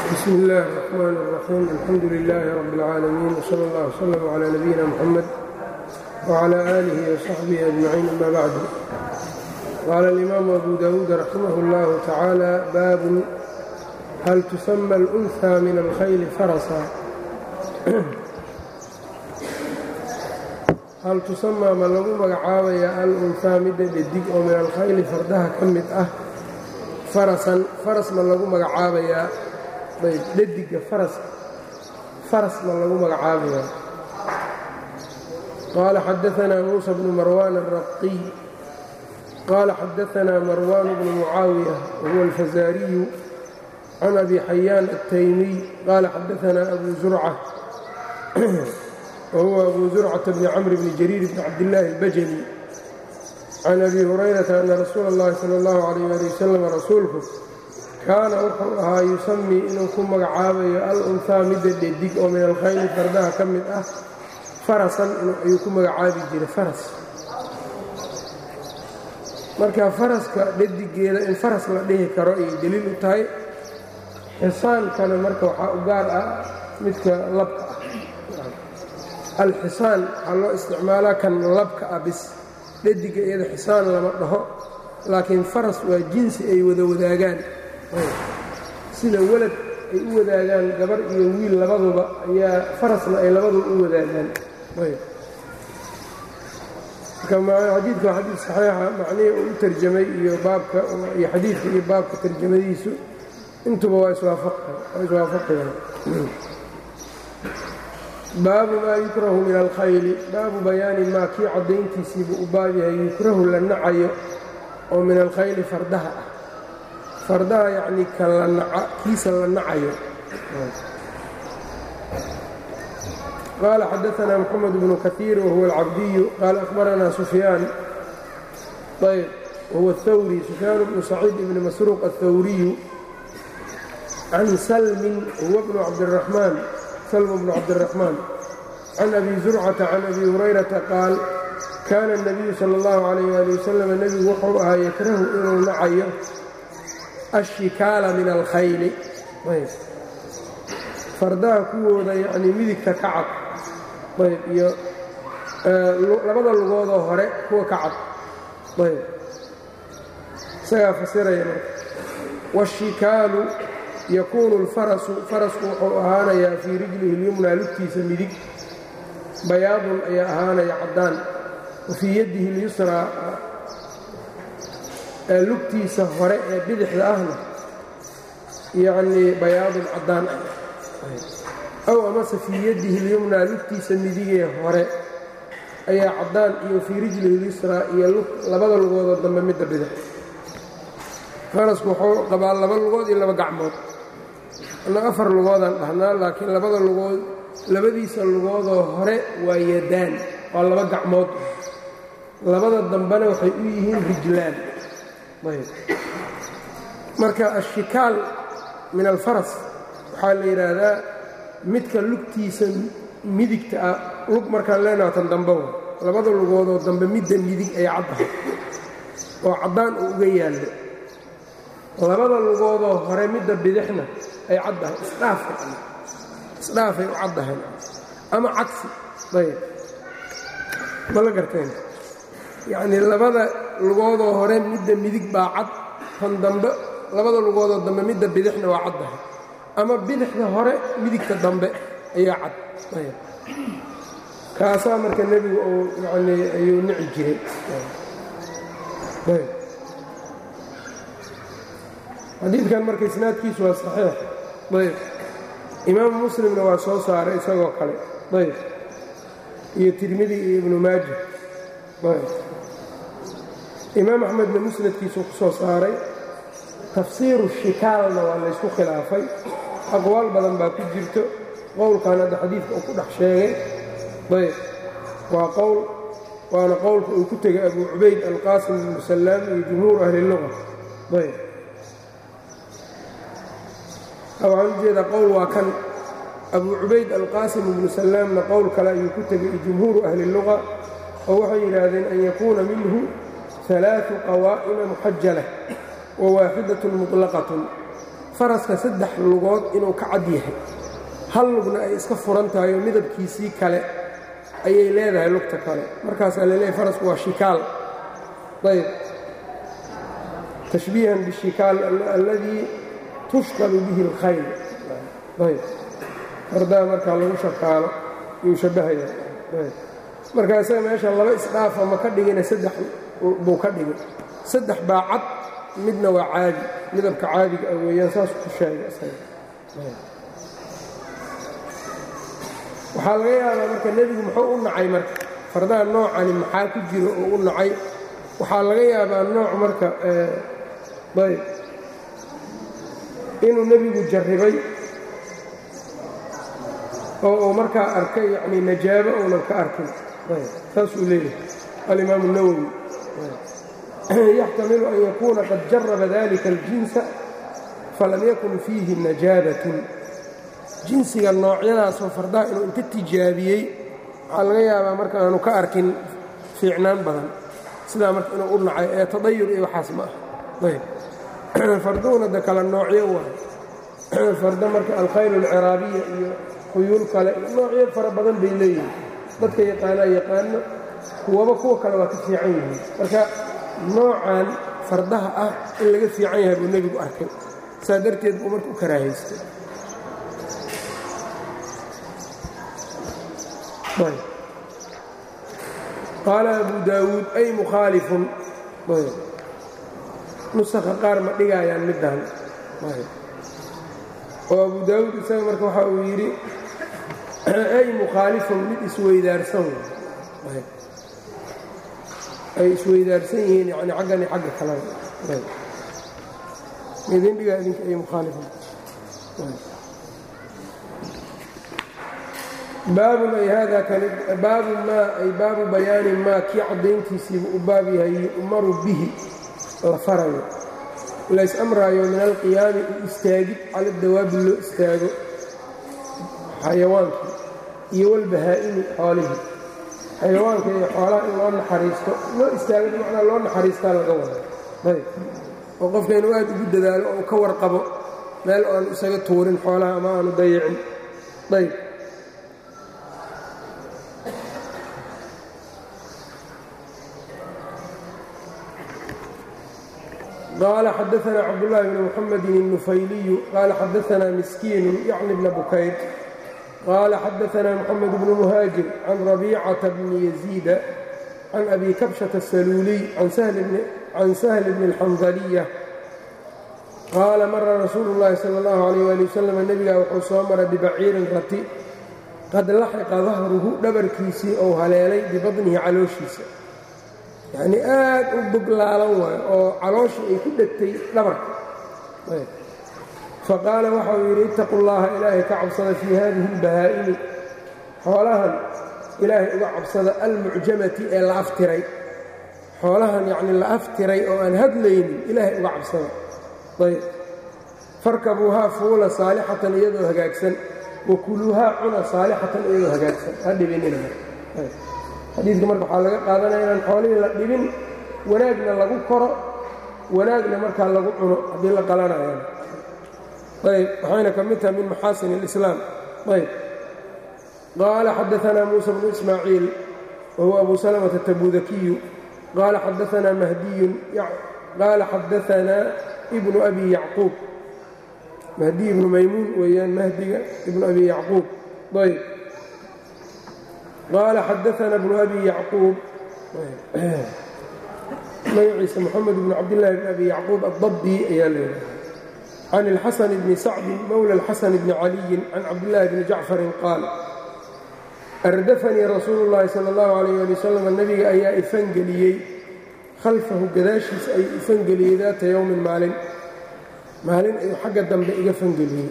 bsm اllh الرحmn الرaxيim alxamdu لlh رb العaalمين وslى اllه وslm عlى نbyina mxamed وعlى آlih وصaxbih أجمaعيin ama bعd qala الإmam أbu dawuud raximh اllah tacaalى bab hal تusmى الأnثى min اlkhayl farsa hal tusamaa ma lagu magacaabaya al-unhaa midda dhadig oo min alkhayli fardaha ka mid ah farasan faras ma lagu magacaabayaa ayb dhadiga faraska faras ma lagu magacaabayaa qaala xadaanaa muusa bnu marwaan alraqiy qaala xadaanaa marwaan bnu mucaawiya wahuwa alfazaariyu can abi xayaan altaymiy qaala xadaanaa abu zurca whuwa abu zurcata bni camr bni jariir bni cabdillaahi albajali can abi hurayrata ana rasuula اllahi sala اllahu calayh ali wasalam rasuulku kaana wuxuu ahaa yusamii inuu ku magacaabayo al-unhaa midda dhadig oo min alkhayli fardaha ka mid ah farasan ayuu ku magacaabi jiray faras marka faraska dhadigeeda in faras la dhihi karo ayay deliil u tahay xisaankana marka waxaa u gaar ah midka labka ah alxisaan waxaa loo isticmaalaa kan labka ah bis dhadiga iyada xisaan lama dhaho laakiin faras waa jinsi ay wada wadaagaan sida walad ay u wadaagaan gabar iyo wiil labaduba ayaa farasna ay labaduba u wadaagaan xadiidka waa xadiid saxiixa macnihii uu u tarjamay iyo baabka iyo xadiidka iyo baabka tarjamadiisu intuba waa iswaafaqayaan baabu maa yukrahu min alkhayli baabu bayaani maa kii caddayntiisiibuu u baab yahay yukrahu la nacayo oo min alkhayli fardaha ah fardaha yacnii kiisa la nacayo qaala xadaanaa moxamed bnu kaiir wahuwa alcabdiyu qaala akhbaranaa sufyaan ayb wahuwa athawri sufyaan bnu saciid ibni masruuq aلthawriyu can salmin huwa bnu cabdiraxmaan slm bn cabdالرaحmaan can abi zurcata can abi hurayrata qaal kaana الnabiyu salى اllahu عalayh ali wasalam nebigu wuxuu ahaa yakrahu inuu nacayo ashikaala min alkhayli fardaha kuwooda yanii midigta ka cad ayb iyo labada lugoodoo hore kuwa ka cad ayb isagaa fasiraya marka washikaalu yakuunu alfarasu farasku wuxuu ahaanayaa fii rijlihi اlyumnaa lugtiisa midig bayaadun ayaa ahaanaya caddaan wa fii yaddihi اlyusraa lugtiisa hore ee bidixda ahna yacnii bayaadun caddaan ah aw amase fii yaddihi اlyumnaa lugtiisa midigee hore ayaa caddaan iyo fii rijlihi اlyusraa iyo labada lugoodoo dambe midda bidix farasku wuxuu qabaa laba lugood iyo laba gacmood anna afar lugoodaan dhahnaa laakiin labada lugood labadiisa lugoodoo hore waa yadaan waa laba gacmood labada dambena waxay u yihiin rijlaan ayb marka ashikaal min alfaras waxaa la yidhaahdaa midka lugtiisa midigta ah lug markaan leenaha tan dambe wa labada lugoodoo dambe midda midig ay caddahay oo caddaan uu uga yaallo labada lugoodoo hore midda bidixna ay caddahay isdhaafay u caddahay ama cagsi ayb ma la garteen yacnii labada lugoodoo hore midda midig baa cad tan dambe labada lugoodoo dambe midda bidixna waa caddahay ama bidixda hore midigta dambe ayaa cad ayb kaasaa marka nebigu uu yanii ayuu nici jiray ayb xadiidkan marka isnaadkiisu waa saxiix ayb imaamu muslimna waa soo saaray isagoo kale ayb iyo tirmidi iyo ibnu maaja ayb imaam axmedna musnadkiisuu ku soo saaray tafsiiru shikaalna waa laysku khilaafay aqwaal badan baa ku jirto qowlkan hadda xadiidka uu ku dhex sheegay ayb waa qowl waana qowlka uu ku tegay abu cubayd alqaasim ibnu sallaam iyo jumhuur ahli luga ayb waxaan ujeedaa qowl waa kan abu cubayd alqaasim ibnu sallaamna qowl kale ayuu ku tegay jumhuuru ahli luga oo waxay yidhaahdeen an yakuuna minhu ثaلaaثu qawaa'ima muxajala wa waaxidaة muطlaqaة faraska saddex lugood inuu ka cad yahay hal lugna ay iska furan tahay oo midabkiisii kale ayay leedahay lugta kale markaasaa laleeyahay farasku waa shikaal ayb tashbiihan bishikaal alladii tushqalu bihi اlkhayl ayb fardaa markaa lagu shaqaalo yuu shabbahaya ayb markaa isaga meesha laba isdhaafa ma ka dhigina saddex buu ka dhigay saddex baa cad midna waa caadi midabka caadiga ah weeyaan saasuu ku sheegay isaga waxaa laga yaabaa marka nebigu muxuu u nacay marka fardaha noocani maxaa ku jiro oo u nacay waxaa laga yaabaa nooc marka ayb inuu nebigu jarribay oo uu markaa arkay yacni najaabo uunan ka arkin saasuu leeyahay alimaamu nawowi yaxtamilu an yakuuna qad jaraba dalika aljinsa falam yakun fiihi najaabatun jinsiga noocyadaasoo fardaha inuu inta tijaabiyey waxaa laga yaabaa marka aanu ka arkin fiicnaan badan sidaa marka inuu u nacay ee tadayur iyo waxaas ma ah ayb farduhuna de kala noocyo waay fardo marka alkhayl alciraabiya iyo khuyuul kale iyo noocyo fara badan bay leeyihin dadka yaqaanaa yaqaano kuwaba kuwa kale waa ka fiican yihiin marka noocan fardaha ah in laga fiican yahay buu nebigu arkay saa darteed buu marka u karaahaystay qaala abu daawuud ay mukhaalifun nusakha qaar ma dhigaayaan middan oo abu daawuud isaga marka waxa uu yidhi ay mukhaalifun mid isweydaarsan ay isweydaarsan yihiin yani xaggani xagga kalena midin dhigaa idinka ay mukhaalifun baabun ay haadaa kani baabu maa ay baabu bayaani maa kii caddayntiisiibu u baab yahay yu'maru bihi la farayo lays amraayo min alqiyaami u istaagid cala dawaabi loo istaago xayawaankii iyo walbahaa'imi xoolihii xayawaanka iyo xoolaha in loo naxariisto loo istaago bimacnaa loo naxariistaa laga wada ayb oo qofka inuu aad ugu dadaalo oo ka warqabo meel aanu isaga tuurin xoolaha ama aanu dayicin ayb qال xdثna cبdاللh بن محمد النفyلي qال xdثna مسكين yعن بن بكyر qال xdثna محمد بن مهاaجر عن ربيcة بن يزيد عن أbي كبشة السلولي عن سهل بن الحنظلية qاala mra رasuul الlahi slى الlه عليه لي وsلم nebigaa wuxuu soo maray ببaciirin rati qad laxiqa dahruhu dhabarkiisii ou haleelay bibadnihi calooshiisa yacnii aad u boglaalan waayo oo calooshii ay ku dhegtay dhabarka faqaala waxa uu yidhi ittaqu llaha ilaahay ka cabsada fii haadihi اlbahaa'imi xoolahan ilaahay uga cabsada almucjamati ee la aftiray xoolahan yacnii la aftiray oo aan hadlaynin ilaahay uga cabsada ayb farkabuuhaa fuula saalixatan iyadoo hagaagsan wa kuluuhaa cuna saalixatan iyadoo hagaagsan ha dhibinina xadiidka marka waxaa laga qaadanaya inaan xoolihii la dhibin wanaagna lagu koro wanaagna markaa lagu cuno haddii la qalanayaan ayb waxayna ka mid tahay min maxaasin اlislaam ayb qaala xadaanaa muusa bnu ismaaciil wa huwa abu salmata tabudakiyu qaala xadaanaa mahdiyun qaala xadaanaa ibnu abi yacquub mahdiy ibnu maymuun weeyaan mahdiga ibnu abi yacquub ayb qaala xadaana bnu abi yacquub magaciisa moxamed bnu cabdillaahi bn abi yacquub adabbi ayaa leedahay can ilxasan bni sacdin mowla alxasan bni caliyin can cabdillaahi bni jacfarin qaal ardafanii rasuulu llaahi sala allahu calayh ali wasalam nebiga ayaa ifangeliyey khalfahu gadaashiisa ayuu ifangeliyey daata yowmin maalin maalin ayuu xagga dambe iga fangeliyey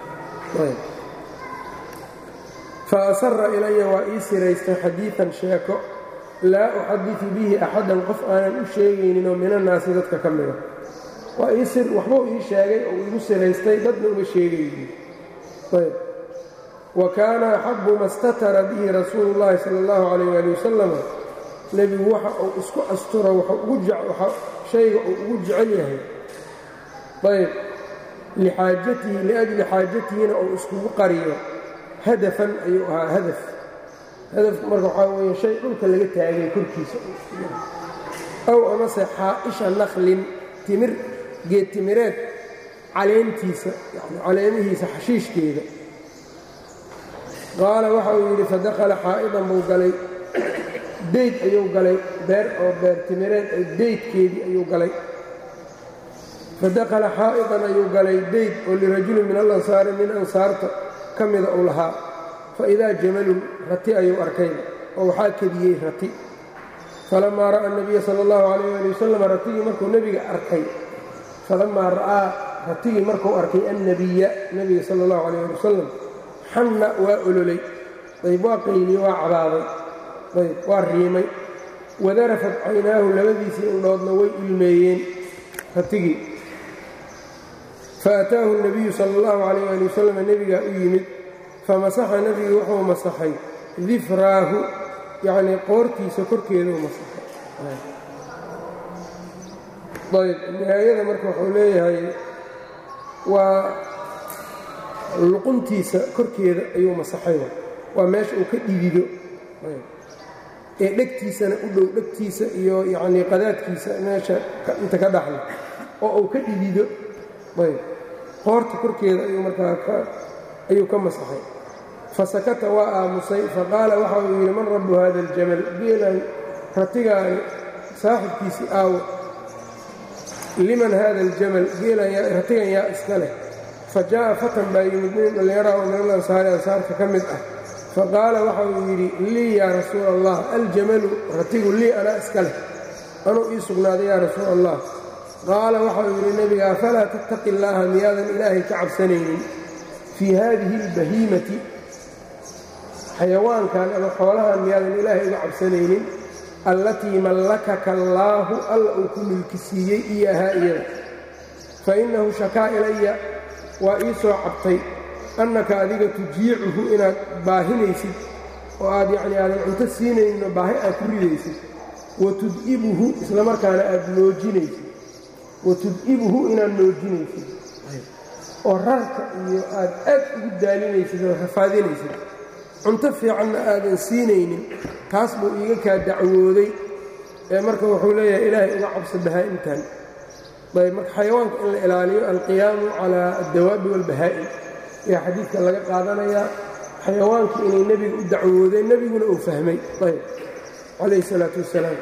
fa asara ilaya waa ii siraystay xadiidan sheeko laa uxaditu bihi axadan qof aanan u sheegayninoo minannaasi dadka ka mida waa ii sir waxbuu ii sheegay oo igu siraystay dadna uma sheegaynin ayb wa kaana axabu ma statara bihi rasuulu llaahi sala allahu calayh waali wasalam nebigu waxa uu isku asturo shayga uu ugu jecel yahay ayb lixaajatihi liajli xaajatihina uu iskugu qariyo hadafan ayuu ahaa hadaf hadafku marka waxaa weeye shay dhulka laga taagay korkiisa aw amase xaa'isha nakhlin timir geed timireed caleentiisa yani caleemihiisa xashiishkeeda qaala waxa uu yidhi fadakhala xaa'idan buu galay deyd ayuu galay beer oo beer timireed deydkeedii ayuu galay fadakhala xaa'idan ayuu galay deyd oo lirajulin min alansaari min ansaarta ka mida uu lahaa faidaa jamalun rati ayuu arkay oo waxaa kediyey rati falamaa ra'a nabiya sala allahu calayh ali wasalam ratigii markuu nebiga arkay falamaa ra'aa ratigii markuu arkay annabiya nebiga sala allahu calayh ali wasalam xanna waa ololay ayb waa qayliye waa cabaaday ayb waa riimay wadarafat caynaahu labadiisii indhoodna way ilmeeyeen ratigii faataahu nabiyu sala allahu calayh ali wasalam nebigaa u yimid famasaxa nebigu wuxuu masaxay difraahu yacnii qoortiisa korkeeduu masaxay ayb nihaayada marka wuxuu leeyahay waa luquntiisa korkeeda ayuu masaxay waa meesha uu ka dhidido ee dhegtiisana u dhow dhegtiisa iyo yacnii qadaadkiisa meesha inta ka dhaxla oo uu ka dhidido ayb qoorta korkeeda ayuu markaa ayuu ka masaxay fasakata waa aamusay faqaala waxa uu yidhi man rabbu hada aljamal geelan ratigaani saaxibkiisii aawo liman hada aljamal geelan ratigan yaa iska leh fa jaa'a fatan baa yimid nin dhallinyaraha oo minal ansaari ansaarka ka mid ah faqaala waxa uu yidhi lii yaa rasuula allah aljamalu ratigu lii anaa iska leh anuu ii sugnaaday yaa rasuula allah qaala waxa uu yidhi nebiga afalaa tattaqi illaaha miyaadan ilaahay ka cabsanaynin fii haadihi albahiimati xayawaankan ama xoolahan miyaadan ilaahay uga cabsanaynin allatii mallakaka allaahu alla uu ku milki siiyey iyo ahaa iyada fa innahu shakaa ilaya waa ii soo cabtay annaka adiga tujiicuhu inaad baahinaysid oo aad yacnii aadan cunto siinayninoo baahi aad ku ridaysid wa tud'ibuhu islamarkaana aad noojinaysid wa tud'ibuhu inaad noojinaysid oo rarka iyo aad aad ugu daalinaysid oo rafaadinaysid cunto fiicanna aadan siinaynin taas buu iiga kaa dacwooday ee marka wuxuu leeyahay ilaahay uga cabsa bahaa'imtan ayb marka xayawaanka in la ilaaliyo alqiyaamu calaa addawaabi waalbahaa'im ayaa xadiidka laga qaadanayaa xayawaankii inay nebiga u dacwoodeen nebiguna uu fahmay ayb calayhi salaatu wassalaam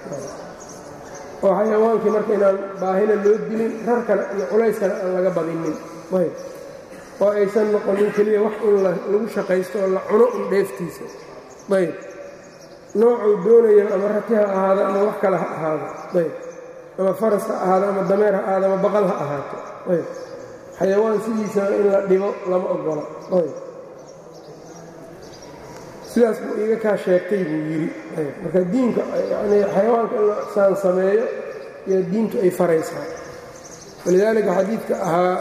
oo xayawaankii marka inaan baahina loo dilin rarkana iyo culayskana aan laga badinin ayb oo aysan noqonin keliya wax in lagu shaqaysto oo la cuno un dheeftiisa ayb noocuu doonayo ama rati ha ahaado ama wax kale ha ahaado ayb ama faras ha ahaado ama dameer ha ahaado ama baqal ha ahaato ayb xayawaan sidiisaba in la dhibo lama ogola ayb sidaas buu iiga kaa sheegtay buu yidhi ayb marka diinka yanii xayawaanka in la saan sameeyo iyo diintu ay faraysaa walidaalika xadiidka ahaa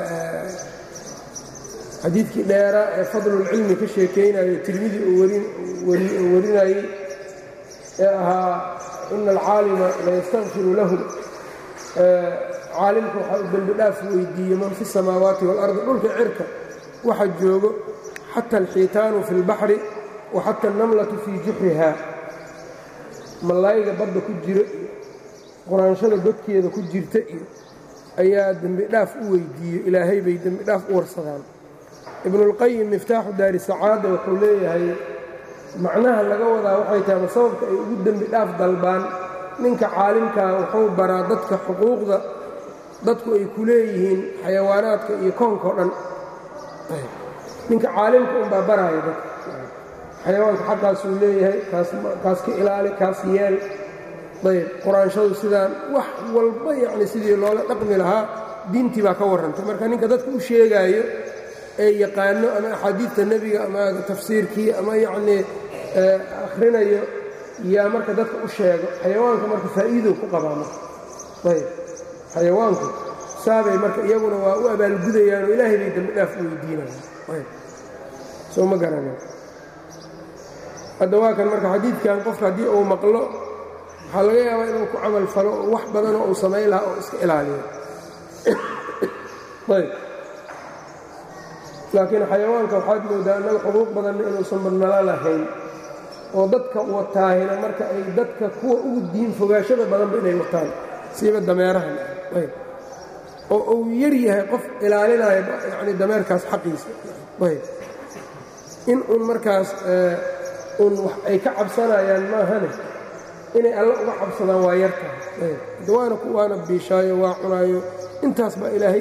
xadiidkii dheeraa ee fadlulcilmi ka sheekaynayo tirmidi uu warinayey ee ahaa ina alcaalima layastakfiru lahu caalimka waxaa u dembi dhaaf weydiiye man fi samaawaati waalardi dhulka cirka waxa joogo xata alxiitaanu fi اlbaxri wa xata alnamlatu fii juxriha mallayga badda ku jiro iyo quraanshada godkeeda ku jirta iyo ayaa dembi dhaaf u weydiiye ilaahay bay dembi dhaaf u warsadaan ibnuulqayim miftaaxu daari sacaada wuxuu leeyahay macnaha laga wadaa waxay tahay ma sababka ay ugu dembi dhaaf dalbaan ninka caalimkaa wuxuu baraa dadka xuquuqda dadku ay ku leeyihiin xayawaanaadka iyo koonkao dhan ninka caalimka unbaa baraaya dadka xayawaanka xaqaasuu leeyahay kaas ka ilaali kaas yeel ayb quraanshadu sidaan wax walba yacni sidii loola dhaqmi lahaa diintii baa ka warrantay marka ninka dadka u sheegaayo ee yaqaano ama axaadiidta nebiga ama tafsiirkii ama yacnii akhrinayo yaa marka dadka u sheego xayawaanka marka faa'iidow ku qabaa marka ayb xayawaanku saabay marka iyaguna waa u abaalgudayaanoo ilaahay bay dembi dhaaf u weydiinayaan ayb soo ma garanin hadda waa kan marka xadiidkan qofka haddii uu maqlo waxaa laga yaabaa inuu ku camal falo oo wax badanoo uu samayn lahaa oo iska ilaaliyo ayb laakiin xayawaanka waxaad moodaa annaga xuquuq badanna inuusan badnala lahayn oo dadka wataahina marka ay dadka kuwa ugu diin fogaashada badanba inay wataan siiba dameerahan ayb oo uu yar yahay qof ilaalinaya yani dameerkaas xaqiisa ayb in uun markaas uun wax ay ka cabsanayaan maahane inay alla uga cabsadaan waa yar tahay ayb waana waana biishaayo waa cunaayo intaas baa ilaahay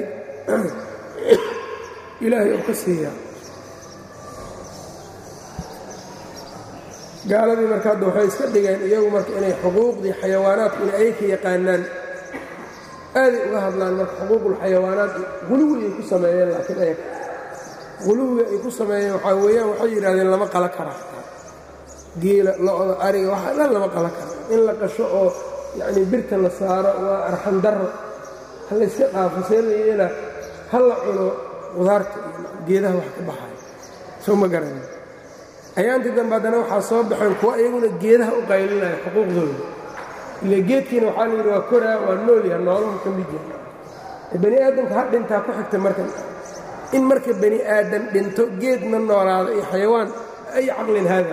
ilaahay oo ka siiyaa gaaladii marka hadda waxay iska dhigeen iyagu marka inay xuquuqdii xayawaanaadku inay ayaka yaqaanaan aaday uga hadlaan marka xuquuqulxayawaanaat huluwi ay ku sameeyeen laakiin ayaga huluwiga ay ku sameeyeen waxaa weeyaan waxay yidhahdeen lama qala kara geela lo-da ariga waxa dhan lama qala kara in la qasho oo yacnii birta la saaro waa arxan darro ha layska dhaafo see la yeela ha la cuno qudaarta iyo geedaha wax ka baxayo soo ma garanin ayaantii dambe haddana waxaa soo baxeen kuwa iyaguna geedaha u qaylinaya xuquuqdooda ile geedkiina waxaa layidhi waa koraa waa noolyaha nooluhu ka mid yahay bani aadamka ha dhintaa ku xigta marka in marka bani aadan dhinto geedna noolaado iyo xayawaan ay caqlin haada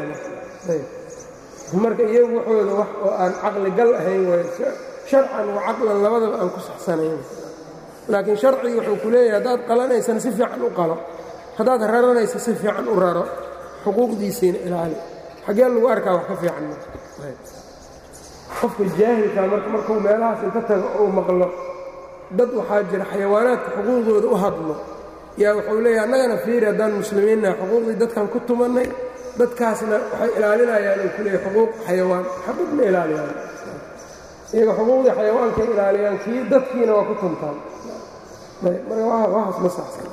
marka iyagu waxooda wax oo aan caqli gal ahayn way sharcan wa caqlan labadaba aan ku saxsanayn laakiin sharcigi wuxuu ku leeyahay haddaad qalanaysana si fiican u qalo haddaad raranaysa si fiican u raro xuquuqdiisiina ilaali xaggee lagu arkaa wax ka fiican qofka jaahilka marka markuu meelahaas inta tago uu maqlo dad waxaa jira xayawaanaadka xuquuqdooda u hadlo yaa wuxuu leeyahay annagana fiiri haddaan muslimiinnaha xuquuqdii dadkan ku tumannay dadkaasna waxay ilaalinayaan uu ku leeyahay xuquuq xayawaan xabad ma ilaaliyaan iyaga xuquuqdii xayawaankay ilaaliyaan kii dadkiina waa ku tuntaan marka waxaas ma saxsan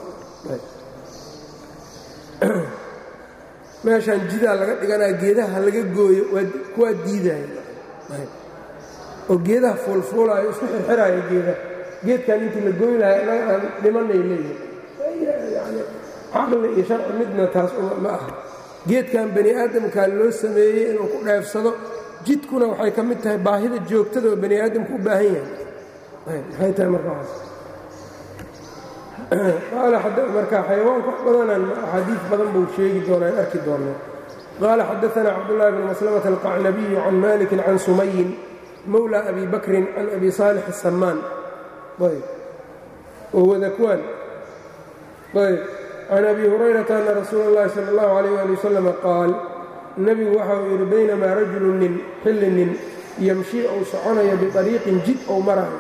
meeshaan jidaa laga dhiganaya geedaha laga gooyo kuwaa diidaya oo geedaha fuulfuulaayo isku xirxiraayo geedaha geedkan intii la gooy lahay annaga aan dhimanay leeyihin yani caqli iyo sharci midna taas ma aha geedkan bani aadamkaa loo sameeyey inuu ku dheefsado jidkuna waxay ka mid tahay baahida joogtada oo bani aadamku u baahan yahay maxay tahay markaas marka xayawaanka wax badanan axaadiis badan buu sheegi doonaa arki doonaa qaala xadaثna cabdالlahi bn maslmة الqacnabiyu can maliki can sumayin mowlى abi bakrin can abi صaalix الsamaan wadakwaan can abi hurayrata ana rasuula اllahi salى اllahu عalيh ali wasalam qaal nebigu waxa uu yidhi baynamaa rajulu nin xilli nin yamshii ou soconayo biطariiqin jid ou marayo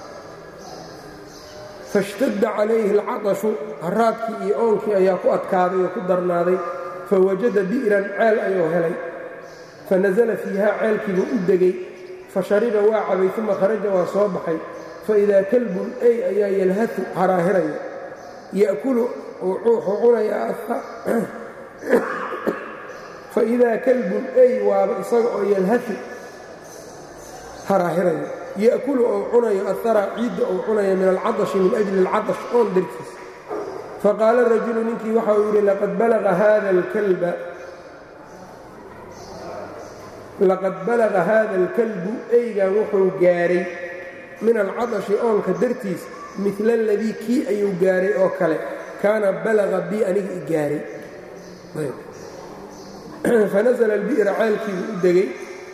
faاshtadda calayhi اlcaطashu haraadkii iyo oonkii ayaa ku adkaaday oo ku darnaaday fawajada bi'ran ceel ayuu helay fanasala fiiha ceelkiibuu u degay fashariba waa cabay uma kharaja waa soo baxay faidaa kalbun ey ayaa yalhatu haraahiraya ya'kulu wuxuu cunayaa faidaa kalbun ey waaba isaga oo yalhatu haraahiraya ya'kulu ou cunayo ahara ciidda ou cunayo min alcadashi min ajli alcadash oon dartiis faqaala rajulu ninkii waxa uu yidhi laqad balaga hada alkalba laqad balaga haada alkalbu eygan wuxuu gaaray min alcadashi oonka dartiis midla aladii kii ayuu gaaray oo kale kaana balaga bi aniga i gaaray fanasla albi'ra ceelkiibuu u degay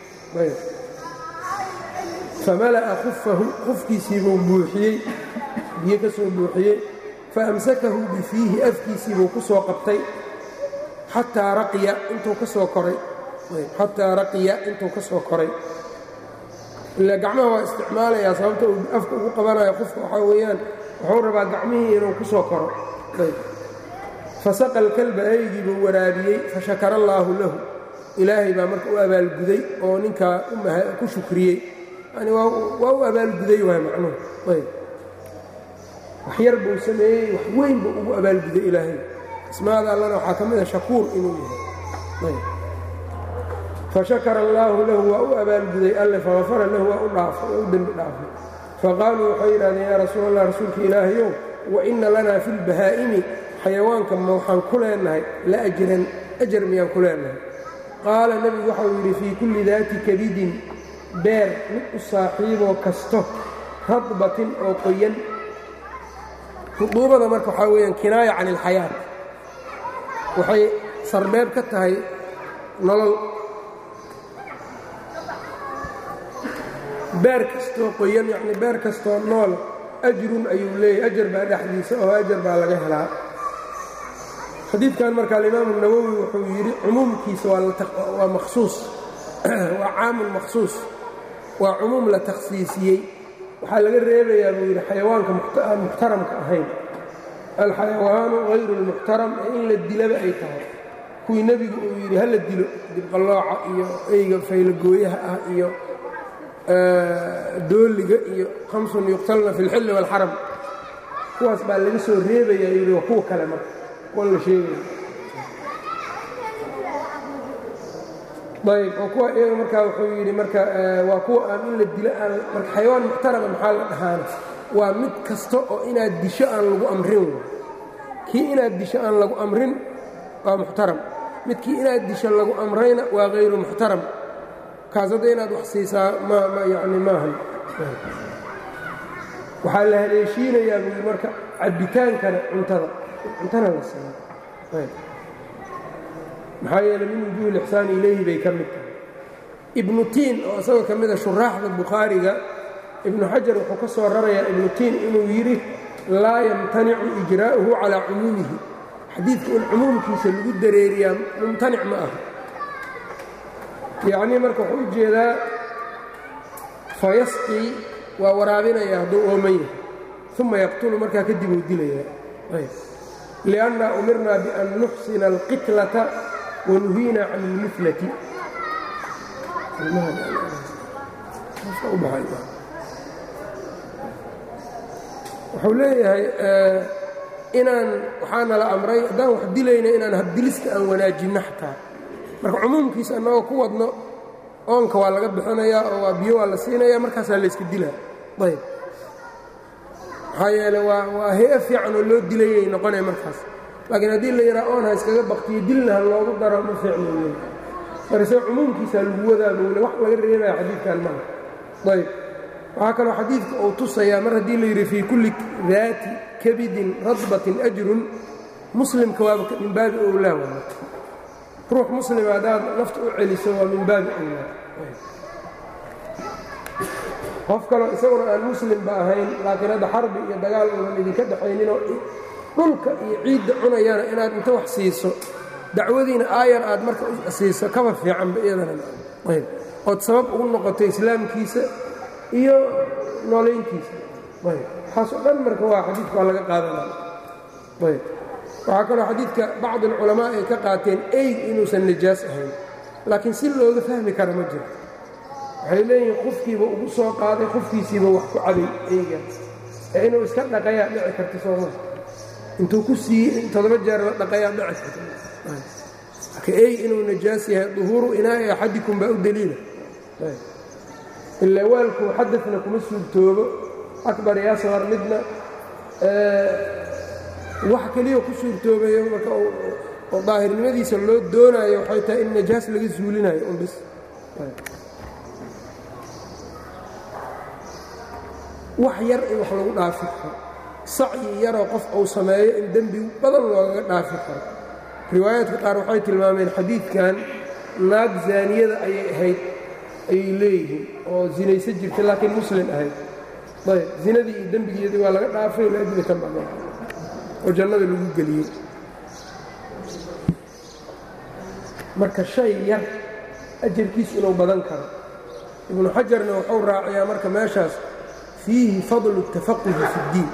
famala'a khufahu khufkiisiibuu buuxiyey biyo ka soo buuxiyey faamsakahu bifiihi afkiisiibuu ku soo qabtay xataa raqiya intuu ka soo koray xataa raqiya intuu ka soo koray ila gacmaha waa isticmaalayaa sababta uu afka ugu qabanayo qofka waxaa weeyaan wuxuu rabaa gacmihii inuu ku soo koro fasaqa alkalba eygii buu waraabiyey fashakara allaahu lahu ilaahay baa marka u abaalguday oo ninkaa ku shukriyey yani waa u abaalguday waay macnuhu ayb wax yar buu sameeyey wax weyn buu ugu abaalguday ilaahay ismaada allana waxaa ka mid a shakuur inuu yahay fashakara allaahu lahu waa u abaalguday alle fagafara lahu waa u dhaafay waa u dembi dhaafay faqaaluu waxay yidhahdeen yaa rasuul allah rasuulka ilaahayow wa inna lanaa fi lbahaa'imi xayawaanka ma waxaan ku leenahay la ajran ajar miyaan ku leenahay qaala nebigu waxau yidhi fii kulli daati kabidin beer mid u saaxiiboo kasto radbatin oo qoyan ruduubada marka waxaa weeyaan kinaaya can ilxayaat waxay sarbeeb ka tahay nolol beer kastoo qoyan yacni beer kastoo nool ajrun ayuu leeyahy ajar baa dhexdiisa oo ajar baa laga helaa xadiidkan marka alimaamu nawowi wuxuu yidhi cumuumkiisa waa makhsuus waa caamun makhsuus waa cumuum la takhsiisiyey waxaa laga reebayaa buu yidhi xayawaanka aan muxtaramka ahayn alxayawaanu hayru اlmuxtaram ee in la dilaba ay tahay kuwii nebigu uu yidhi hala dilo dibqallooca iyo eyga faylagooyaha ah iyo dooliga iyo hamsun yuqtalna fi اlxilli wاlxaram kuwaas baa laga soo reebayaa yidhi waa kuwa kale marka kuwan la sheegaya ayb oo kuwa iyaga markaa wuxuu yidhi marka waa kuwa aan in la dilo aan marka xayawaan muxtarama maxaa la dhahaana waa mid kasta oo inaad disho aan lagu amrin kii inaad disho aan lagu amrin waa muxtaram midkii inaad disho lagu amrayna waa hayru muxtaram kaas hadda inaad wax siisaa ma yani maahan waxaa la haleeshiinayaa buu marka cabbitaankana cuntada cuntana la siiya maxaa yeeley min wujuuhi lixsaani ilayhi bay ka mid tahay ibnu tiin oo isagoo ka mida shuraaxda bukhaariga ibnu xajar wuxuu ka soo rarayaa ibnu tiin inuu yidhi laa yamtanicu ijraa'uhu calaa cumuumihi xadiidka in cumuumkiisa lagu dareeriyaa mumtanic ma aha yacnii marka wuxuu u jeedaa fayasqii waa waraabinaya hadduu ooman yahay uma yaqtulu markaa kadib uu dilayaa lianna umirnaa bian nuxsina alqitlata wanuhiina can ilmiflati wuxuu leeyahay inaan waxaana la amray haddaan wax dilayna inaan habdilista aan wanaajinno xataa marka cumuumkiisa annagoo ku wadno oonka waa laga bixinayaa oo waa biyo waa la siinaya markaasaa layska dilaa ayb maxaa yeele waa waa hay-a fiican oo loo dilayay noqonaya markaas laakiin haddii la yidhaha oon ha iskaga baktiyo dilna ha loogu daro ma fiicno wey marse cumuumkiisaa lagu wadaa bowle wax laga reebaya xadiidkan maha ayb waxaa kaloo xadiidka uu tusayaa mar haddii la yidhi fii kulli daati kabidin radbatin ajrun muslimka waaba min baabi owlaa waa ruux muslima haddaad nafta u celiso waa min baabi owlaa qof kaloo isaguna aan muslimba ahayn laakiin hadda xarbi iyo dagaal uunan idinka dhexayninoo dhulka iyo ciidda cunayana inaad inta wax siiso dacwadiina aayar aad marka siiso kaba fiicanba iyadanaayb ood sabab ugu noqoto islaamkiisa iyo noolayntiisa ayb waxaasoo dhan marka waa xadiidka waa laga qaadanaya ayb waxaa kaloo xadiidka bacdi alculamaa ay ka qaateen eyd inuusan najaas ahayn laakiin si looga fahmi kara ma jiro waxay leeyihiin qofkiiba ugu soo qaaday qofkiisiiba wax ku cabay eyga ee inuu iska dhaqayaa dhici karta sooma intuu ku siiyey in toddoba jeer la dhaqayaa dhici karta marka ey inuu najaas yahay duhuuru inaa'i axadikum baa u deliila ilaa waalku xadafna kuma suurtoobo akbar iyo asqar midna wax keliya ku suurtoobayo marka oo daahirnimadiisa loo doonaayo waxay tahay in najaas laga suulinayo un bis wax yar in wax lagu dhaafi karo sacyi yaroo qof uu sameeyo in dembi badan loogaga dhaafi karo riwaayaadka qaar waxay tilmaameen xadiidkan naag zaaniyada ayay ahayd ayay leeyihiin oo zinaysa jirta laakiin muslim ahayd ayb zinadii iyo dembigeedii waa laga dhaafay laajli ka baqeen oo jannada lagu geliyey marka shay yar ajarkiisu inuu badan karo ibnu xajarna wuxuu raaciyaa marka meeshaas fiihi fadlu اtafaquhi fi اddiin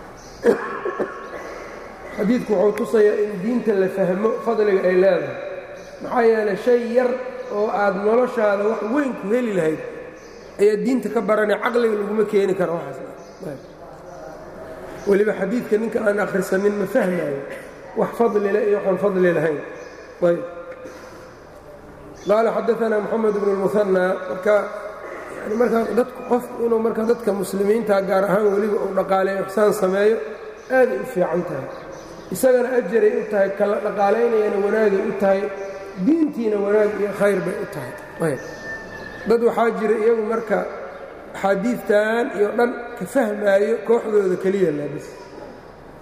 xadiidku wuxuu tusayaa in diinta la fahmo fadliga ay leedahay maxaa yeelay shay yar oo aad noloshaada wax weyn ku heli lahayd ayaa diinta ka baranay caqliga laguma keeni karo waxaas weliba xadiidka ninka aan akhrisanin ma fahmaayo wax fadlile iyo waxaan fadli lahayn ayb qaala xadaanaa moxamed bnu اlmuhanى marka yani markaa dadku qof inuu marka dadka muslimiinta gaar ahaan weliba uu dhaqaaleeyo ixsaan sameeyo aaday u fiican tahay isagana ajaray u tahay kala dhaqaalaynayana wanaagay u tahay diintiina wanaag iyo khayr bay u tahay ayb dad waxaa jira iyagu marka axaadiidtan iyo dhan ka fahmaayo kooxdooda keliya laabis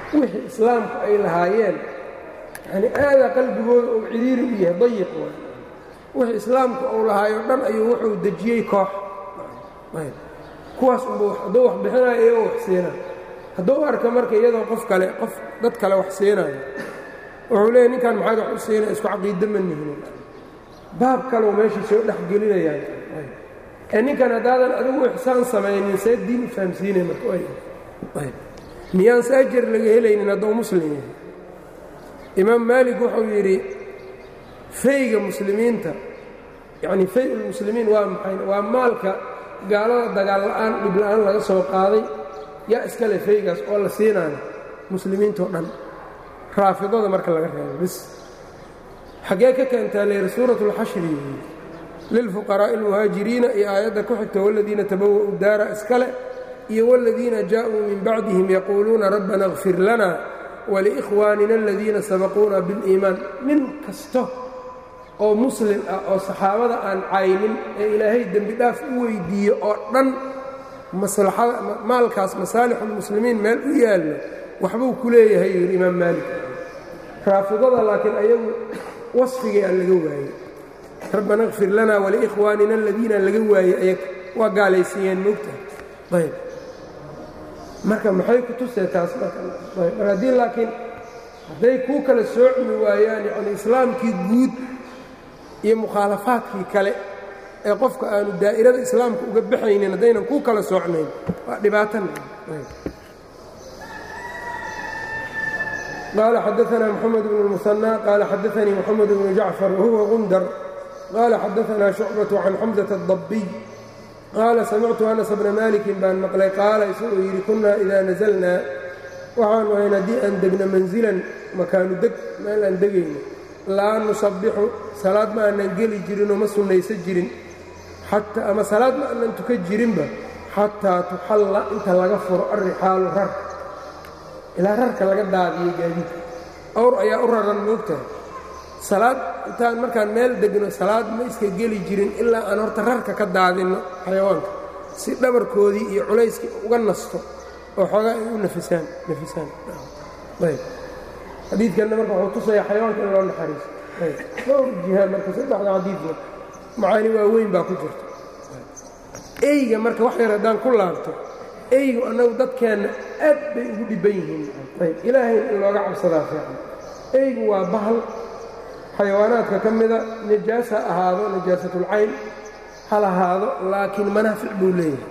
wixii islaamku ay lahaayeen yani aadaa qalbigooda uu cidhiiri u yahay dayiq waay wixii islaamku uu lahaayo dhan ayuu wuxuu dejiyey koox kuwaas unba hadduu wax bixinayo iyagoo wax siinayo hadduu arka marka iyadoo qof kale qof dad kale wax siinayo wuxuu leeyahy ninkan maxaad wax u siinaya isku caqiida ma nihinin baab kaleu meesha soo dhex gelinayaan ee ninkan haddaadan adigu ixsaan samaynin see diin u fahamsiinay marka miyaanse ajar laga helaynin hadduu muslim yahay imaam maalik wuxuu yidhi fayga muslimiinta yacni fay ulmuslimiin waa maxay waa maalka gaalada dagaal la'aan dhib la'aan laga soo qaaday yaa iskale faygaas oo la siinayo muslimiintao dhan raafidada marka laga reebo bis xaggee ka keentaa leer suurat اlxashri lilfuqaraa'i اlmuhaajiriina iyo aayadda ku xigta wاladiina tabawa'u daara iskale iyo wاladiina jaaءuu min bacdihim yaquuluuna rabbana اغfir lana waliikhwaanina aladiina sabaquuna biاliimaan nin kasta oo muslim ah oo saxaabada aan caynin ee ilaahay dembi dhaaf u weyddiiyo oo dhan maslaxada maalkaas masaalixulmuslimiin meel u yaallo waxbuu ku leeyahay yidhi imaam maalik raafidada laakiin ayagu wasfigii aan laga waayey rabbana kfir lana waliikhwaanina aladiina laga waayey ayag waa gaalaysiiyeen moogtaha ayb marka maxay ku tusee taas marka haddii laakiin hadday kuu kala soocmi waayaan yacni islaamkii guud iyo mukhaalafaadkii kale ee qofka aanu daa'irada islaamka uga baxaynin haddaynan kuu kala soocnayn waa dhibaatana qaala xadaanaa moxamed bnu اlmusanى qaala xadaanii moxamed bnu jacfar wahuwa gundar qaala xadaanaa shucbaة can xamزaةa الdabiy qaala samictu anas bna malikin baan maqlay qaala isagoo yidhi kunaa idaa naزalnaa waxaanu ahayn haddii aan degno manzilan makaanu deg meel aan degayno laa nusabixu salaad ma aanan geli jirinoo ma sunnaysa jirin ama salaad ma aanan tuka jirinba xataa tuxalla inta laga furo arrixaalu rarka ilaa rarka laga daadiyo gaadiidka awr ayaa u raran moogtahay salaad intaan markaan meel degno salaad ma iska geli jirin ilaa aan horta rarka ka daadinno xayawaanka si dhabarkoodii iyo culayskii uga nasto oo xoogaa ay u nafisaan nafisaan ayb xadiidkanna marka wuxuu tusaya xayawaanka in loo naxariiso dhowr jiha marka saddexda xadiidna macaani waaweyn baa ku jirta eyga marka wax yar haddaan ku laabto eygu annagu dadkeenna aad bay ugu dhibban yihiin ayb ilaahay in looga cabsadaa fiican eygu waa bahal xayawaanaadka ka mida najaas ha ahaado najaasatulcayn ha lahaado laakiin manaafic buu leeyahay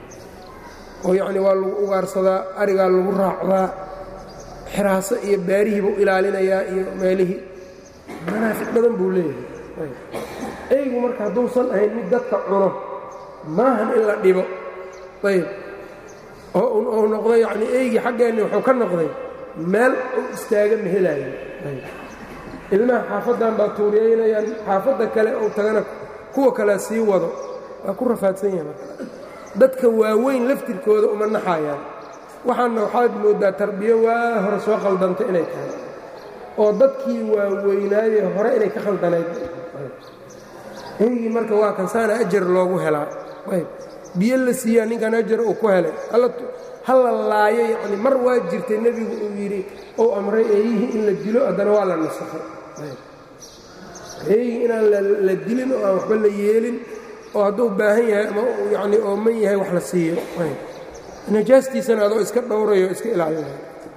oo yacni waa lagu ugaarsadaa arigaa lagu raacdaa xiraaso iyo baarihii buu ilaalinayaa iyo meelihii manaafic badan buu leeyahay eygu marka hadduusan ahayn mid dadka cuno maahan in la dhibo ayb oo uu noqdo yacni eygii xaggeenni wuxuu ka noqday meel uu istaaga ma helaayo ilmaha xaafaddan baa tuuriyaynayaan xaafadda kale ou tagana kuwa kalea sii wado waa ku rafaadsan yahay marka dadka waaweyn laftirkooda uma naxayaan waxaana waxaad mooddaa tarbiyo waa hore soo khaldanta inay tahay oo dadkii waaweynaaye hore inay ka khaldanayd eygii marka waa kan saana ajar loogu helaa ayb biyo la siiyaa ninkan ajar uu ku helay ha la laayo yacni mar waa jirtay nebigu uu yidhi ou amray eeyihii in la dilo haddana waa la nasakhay eeyihii inaan la dilin oo aan waxba la yeelin oo hadduu baahan yahay ama yacni ooman yahay wax la siiyo najaastiisana adoo iska dhowrayo iska ilaalinayo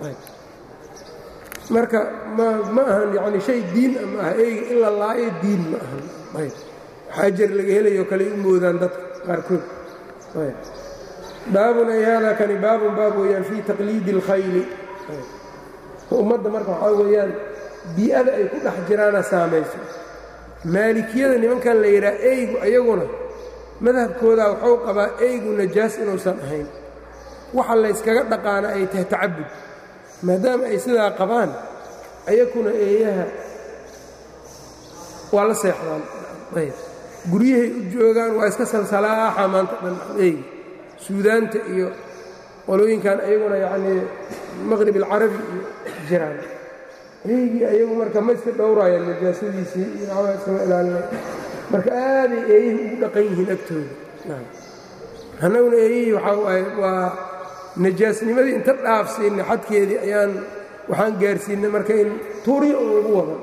marka ma ma ahan yacni shay diin a ma aha eyga in la laayo diin ma ahan ayb wax ajar laga helayo kale u moodaan dadka qaarkood ayb baabun ay haadaa kani baabun baab weeyaan fii taqliidi اlkhayli ummadda marka waxaa weeyaan bii'ada ay ku dhex jiraana saamayso maalikiyada nimankan la yidhaha eygu ayaguna madhabkoodaa waxuu qabaa eygu najaas inuusan ahayn waxa layskaga dhaqaana ay tahay tacabud maadaama ay sidaa qabaan ayakuna eeyaha waa la seexdaan ayb guryahay u joogaan waa iska salsalaaxa maanta dhan eygi suudaanta iyo qolooyinkan ayaguna yacnii maqrib alcarabi iyo jiraan eygii ayagu marka ma iska dhowraayaan najaasadiisii iyo waxbaa iskama ilaalinay marka aaday eeyihii ugu dhaqan yihiin agtooda annaguna eeyihii waxaa waaye waa najaasnimadii inta dhaafsiinay xadkeedii ayaan waxaan gaarsiinay marka in tuuriyo oo lagu wadan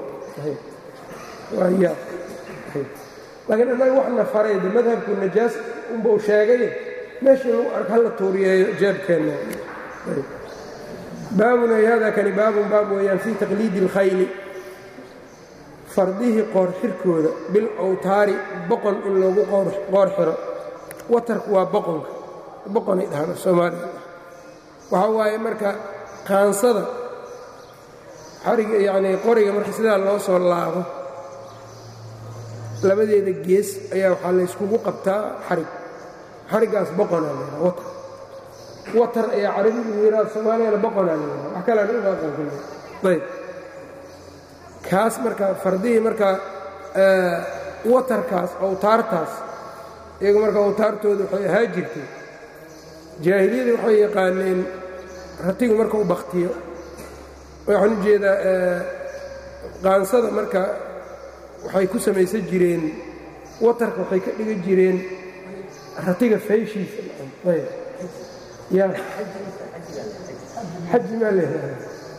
laakiin annaga waxna faray de madhabku najaas unbau sheegay meeshii lagu ark hala tuuriyeeyo jeebkeenna baabun ay hada kani baabun baab weeyaan fii taqliidi اlkhayli fardihii qoor xirkooda bil awtaari boqon in loogu qoor xiro watarku waa boqonka boqonay dhahaan af soomaaliya waxaa waaye marka qaansada xariga yacnii qoriga marka sidaa loo soo laabo labadeeda gees ayaa waxaa layskugu qabtaa xarig xariggaas boqonaa laydhaha watar watar ayaa carabigu yiraa soomaaliyana boqonaa laydhaha wax kalean uga aqoonkulle ayb kaas marka fardihii marka watarkaas awtaartaas iyagu marka awtaartooda waxay ahaa jirtay jaahiliyadii waxay yaqaaneen ratigu marka u baktiyo waxaan u jeedaa qaansada marka waxay ku samaysan jireen watarka waxay ka dhigan jireen ratiga fayshiisa ya xaji maa leedahay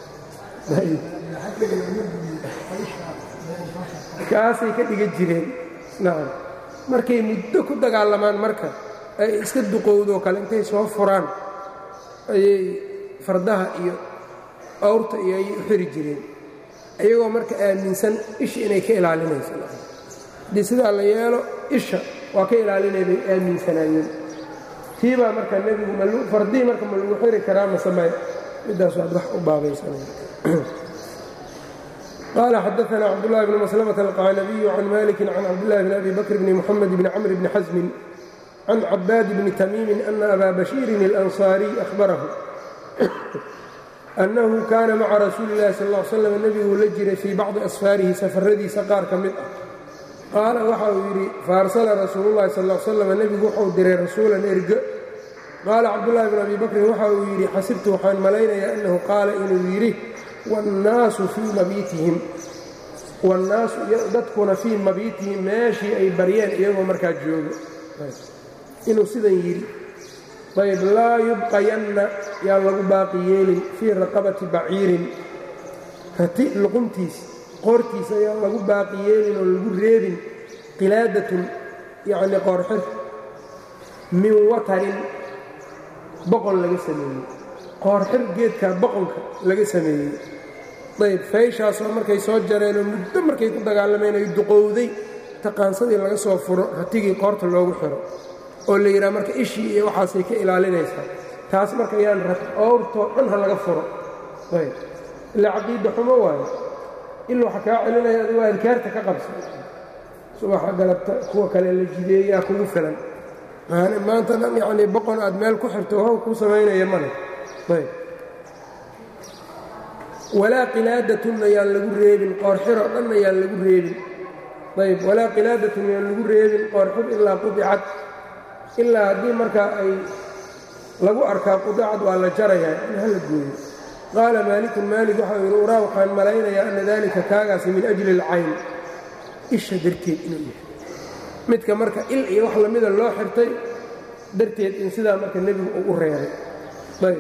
kaasay ka dhigan jireen nacam markay muddo ku dagaalamaan marka ay iska duqowdoo kale intay soo furaan ayay fardaha iyo awrta iyo ayay u xiri jireen iyagoo marka aaminsan isha inay ka ilaalinayso haddii sidaa la yeelo isha waa ka ilaalinay bay aaminsanaayeen tii baa marka nebigu fardihii marka ma lagu xiri karaa masamay middaas waad wax u baabaysanay qال xdثna cبdاللh بن مسلمة القعنبي عن مالك عن cبدالله بن أbي بكر بن محمد بن cمر بن حزم عن عباad بن تميم أن أbا بشير الأنصاaري أخبره أنه kاna mعa رasuuل اللhi صلى اه علي sسلم nebiguu la jiray fii bacضi أsفاarihi safaradiisa qaar ka mid ah qaala waxa uu yidhi faarsla rasuul الlahi sal اه sلم nebigu wuxuu diray rasuulan erge qaala cabdاللahi بن أbي بكrin waxa uu yidhi xasibtu waxaan malaynayaa أنhu qaala inuu yidhi wاnnaasu fii mabiitihim wاnnaasu dadkuna fii mabiitihim meeshii ay baryeen iyagoo markaa joogo inuu sidan yidhi ayb laa yubqayanna yaan lagu baaqi yeelin fii raqabati baciirin rati luquntiis qoortiisa yaan lagu baaqi yeelin oo lagu reebin qilaadatun yacni qoorxir min watarin boqon laga sameeyey qoorxir geedkaa boqonka laga sameeyey ayb fayshaasoo markay soo jareenoo muddo markay ku dagaalameen ay duqowday taqaansadii laga soo furo ratigii qoorta loogu xiro oo la yidhaha marka ishii iyo waxaasay ka ilaalinaysaa taas marka yaan owrtoo dhan ha laga furo ayb ilaa caqiida xumo waayo il waxa kaa celinaya adigu adkaarta ka qabsa subaxa galabta kuwa kale la jideeyaa kugu filan maanta dhan yacnii boqon aad meel ku xirto how kuu samaynaya male ayb walaa qilaadatun ayaan lagu reebin qoorxiroo dhan ayaan lagu reebin ayb walaa qilaadatun ayaan lagu reebin qoorxir ilaa qudicad ilaa haddii markaa ay lagu arkaa qudicad waa la jarayaa in hala gooyo qaala maalikun maalik waxau yidhi uraa waxaan malaynayaa ana dalika kaagaasi min ajli alcayn isha darteed inuu yahay midka marka il iyo wax lamida loo xirtay darteed in sidaa marka nebigu uu u reebay ayb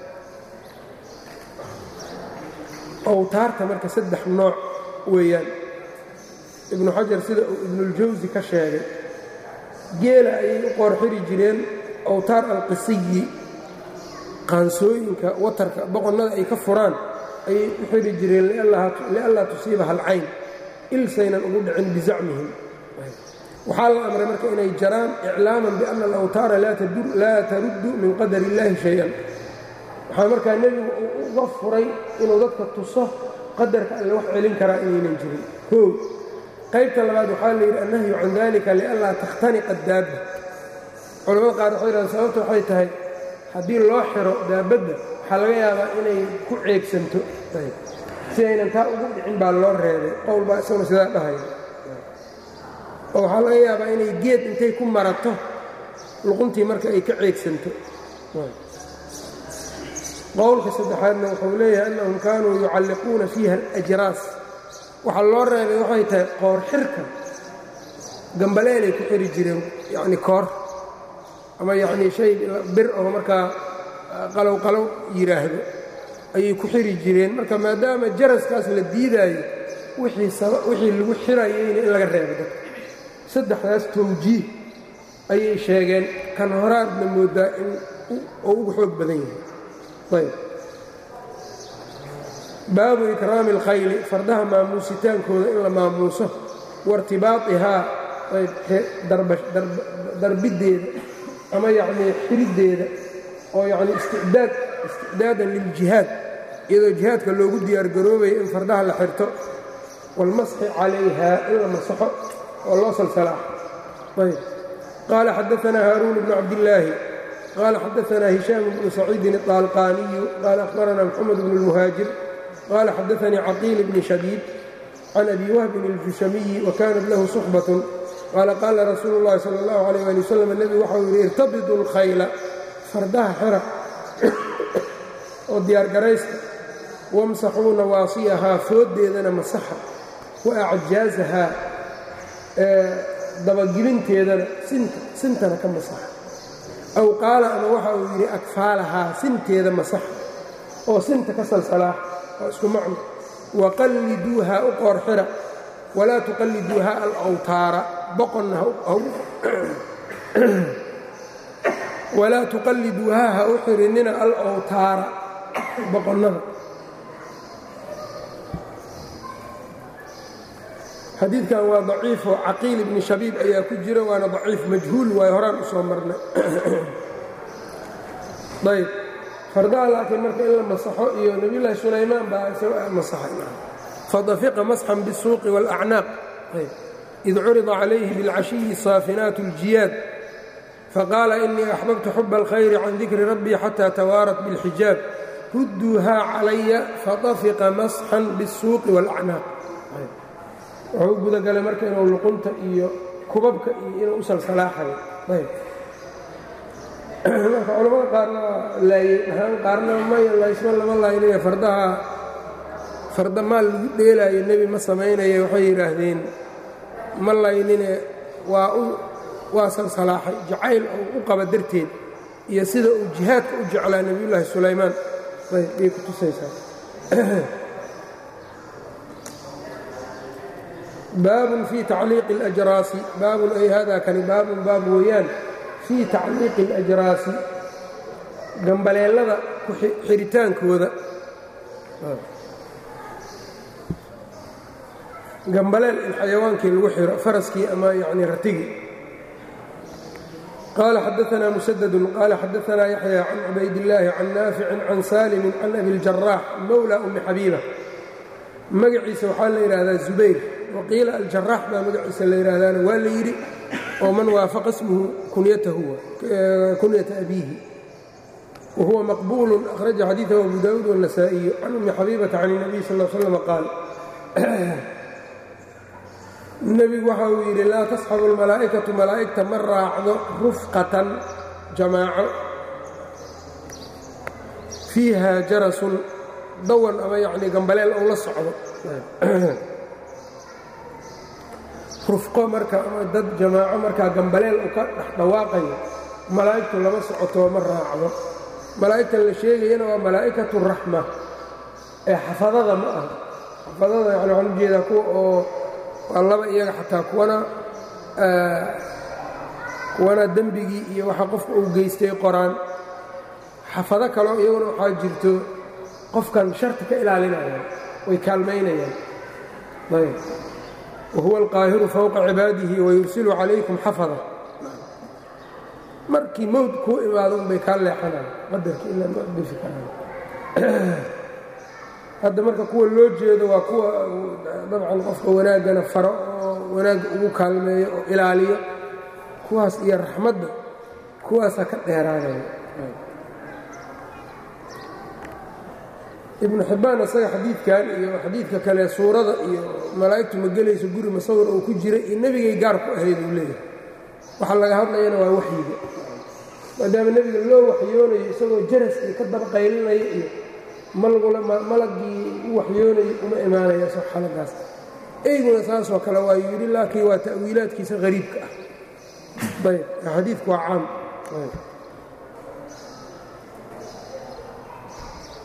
owtaarta marka saddex nooc weeyaan ibnu xajar sida uu ibnuuljawsi ka sheegay geela ayay u qoorxiri jireen awtaar alqisiyi qaansooyinka watarka boqonnada ay ka furaan ayay u xiri jireen lianlaa tusiibaha alcayn ilsaynan ugu dhicin bizacmihim waxaa la amray marka inay jaraan iclaaman bianna alawtaara laa taruddu min qadar illaahi shay-an waxaa markaa nebigu uga furay inuu dadka tuso qadarka alle wax celin karaa inaynan jirin koow qaybta labaad waxaa la yidhi annahyu can dalika lianlaa takhtaniqa daabba culamada qaar waxay yidhahdeen sababta waxay tahay haddii loo xiro daabadda waxaa laga yaabaa inay ku ceegsanto si aynan taa ugu dhicin baa loo reebay qowl baa isaguna sidaa dhahaya oo waxaa laga yaabaa inay geed intay ku marato luquntii marka ay ka ceegsanto qowlka saddexaadna wuxuu leeyahay annahum kaanuu yucalliquuna fiiha alajraas waxaa loo reebay waxay tahay qoor xirka gambaleelay ku xiri jireen yacni koor ama yacnii shay bir oo markaa qalow qalow yidhaahdo ayay ku xiri jireen marka maadaama jaraskaas la diidaayo wixii lagu xirayeyna in laga reebo dadka saddexdaas tawjiih ayay sheegeen kan horaadna moodaa in oo ugu xoog badan yahay ayb baabu ikraami اlkhayli fardaha maamuusitaankooda in la maamuuso wairtibaaihaa darbiddeeda ama yacnii xiriddeeda oo yacni isticdaad isticdaadan liljihaad iyadoo jihaadka loogu diyaargaroobayo in fardaha la xirto wاlmasxi calayha in la masaxo oo loo salsalaa ayb qaala xadaanaa haaruun bnu cabdillaahi qaala xadaanaa hishaam bnu saciidin الطaalqaaniyu qaala akhbaranaa mxamed bnu اlmuhaajir qaala xadaanii caqiil bni shabiib can abi wahbin اljushamiyi wakanat lahu suxbaة qaala qaala rasuulu اllahi salى اllahu عalيh ali wasalam nebigu waxau yidhi irtabidu اlkhayla fardaha xera oo diyaargaraysta wamsaxuu nawaasiyahaa fooddeedana masaxa wa acjaazahaa dabagilinteedana sintana ka masaxa aw qaala ama waxa uu yidhi akfaalahaa sinteeda masaxa oo sinta ka salsalaax waa isku macno waqalliduuhaa u qoor xira walaa tuqalliduuhaa alawtaara boqonna walaa tuqalliduuhaa ha u xirinina alawtaara boqonnada xadiidkan waa daciifoo caqiil ibni shabiib ayaa ku jira waana daciif majhuul waayo horaan u soo marnay ayb fardaha laakiin marka in la masaxo iyo nebiyullaahi sulaymaan baa isaga masaxay fadafiqa masxan bisuuqi wاlacnaaq id curida calayhi biاlcashiyi saafinaat اljiyaad faqaala inii axbabtu xuba اlkhayri can dikri rabbii xata tawaarat biاlxijaab rudduuhaa calaya fadafiqa masxan bالsuuqi wاlacnaaq wuxuu u gudagalay marka inuu luqunta iyo kubabka iyo inuu u salsalaaxayo ayb marka culamada qaarna waa laayey dhahaan qaarna may laysma lama laynaya fardaha farda maal lagu dheelaayo nebi ma samaynaya waxay yidhaahdeen ma laynine waa u waa salsalaaxay jacayl uu u qaba darteed iyo sida uu jihaadka u jeclaa nebiyullaahi sulaymaan ayb bay ku tusaysaa baabun fii tacliiqi اlajraasi baabun ay hada kani baabun baab weeyaan fii tacliiqi اlajraasi gambaleellada ku xiritaankooda gambaleel in xayawaankii lagu xiro faraskii ama yani ratigii qaala xadaanaa musadadun qaala xadaanaa yaxya can cubaydillaahi can naaficin can saalimin can abi اljaraax mowla umi xabiiba magaciisa waxaa la yidhaahdaa zubayr waqiila aljaraax baa magaciisa la yidhaahdaana waa la yidhi oo man waafaqa ismuhu kunyata abiihi wahuwa maqbuulu akhraja xadiidahu abu daawuud wالnasaa'iyu can umi xabiibata can الnabiy sal l slm qaal nebigu waxa uu yidhi laa tasxabu اlmalaa'ikatu malaa'igta ma raacdo rufqatan jamaaco fiiha jarasun dawan ama yacni gambaleel ou la socdo rufqo marka ama dad jamaaco markaa gambaleel u ka dhex dhawaaqayo malaa'igtu lama socotoo ma raacdo malaa'igtan la sheegayana waa malaa'ikatu raxma ee xafadada ma aha xafadada yani waxaan ujeedaa kuwa oo waa laba iyaga xataa kuwana kuwana dembigii iyo waxa qofka uu geystay qoraan xafado kaleo iyaguna waxaa jirto qofkan sharti ka ilaalinayaan way kaalmaynayaan ayb wahuwa alqaahiru fowqa cibaadihi wayursilu calaykum xafada markii mowd kuu imaado unbay kaa leexanaan qadarkii ilaa ma dhifi karaan hadda marka kuwa loo jeedo waa kuwa dabcan qofka wanaaggana faro oo wanaagga ugu kaalmeeyo oo ilaaliyo kuwaas iyo raxmadda kuwaasaa ka dheeraanaya ibnu xibbaan isaga xadiidkan iyo xadiidka kale suurada iyo malaa'igtu ma gelayso guri masawir oo ku jira iyo nebigay gaar ku ahayd uu leeyahay waxaa laga hadlayana waa waxyiga maadaama nebiga loo waxyoonayo isagoo jaraskii ka dabaqaylinaya iyo malagii u waxyoonayo uma imaanaya soo xaladaas eyguna saasoo kale waa yidhi laakiin waa ta'wiilaadkiisa hariibka ah ayb xadiidku waa caam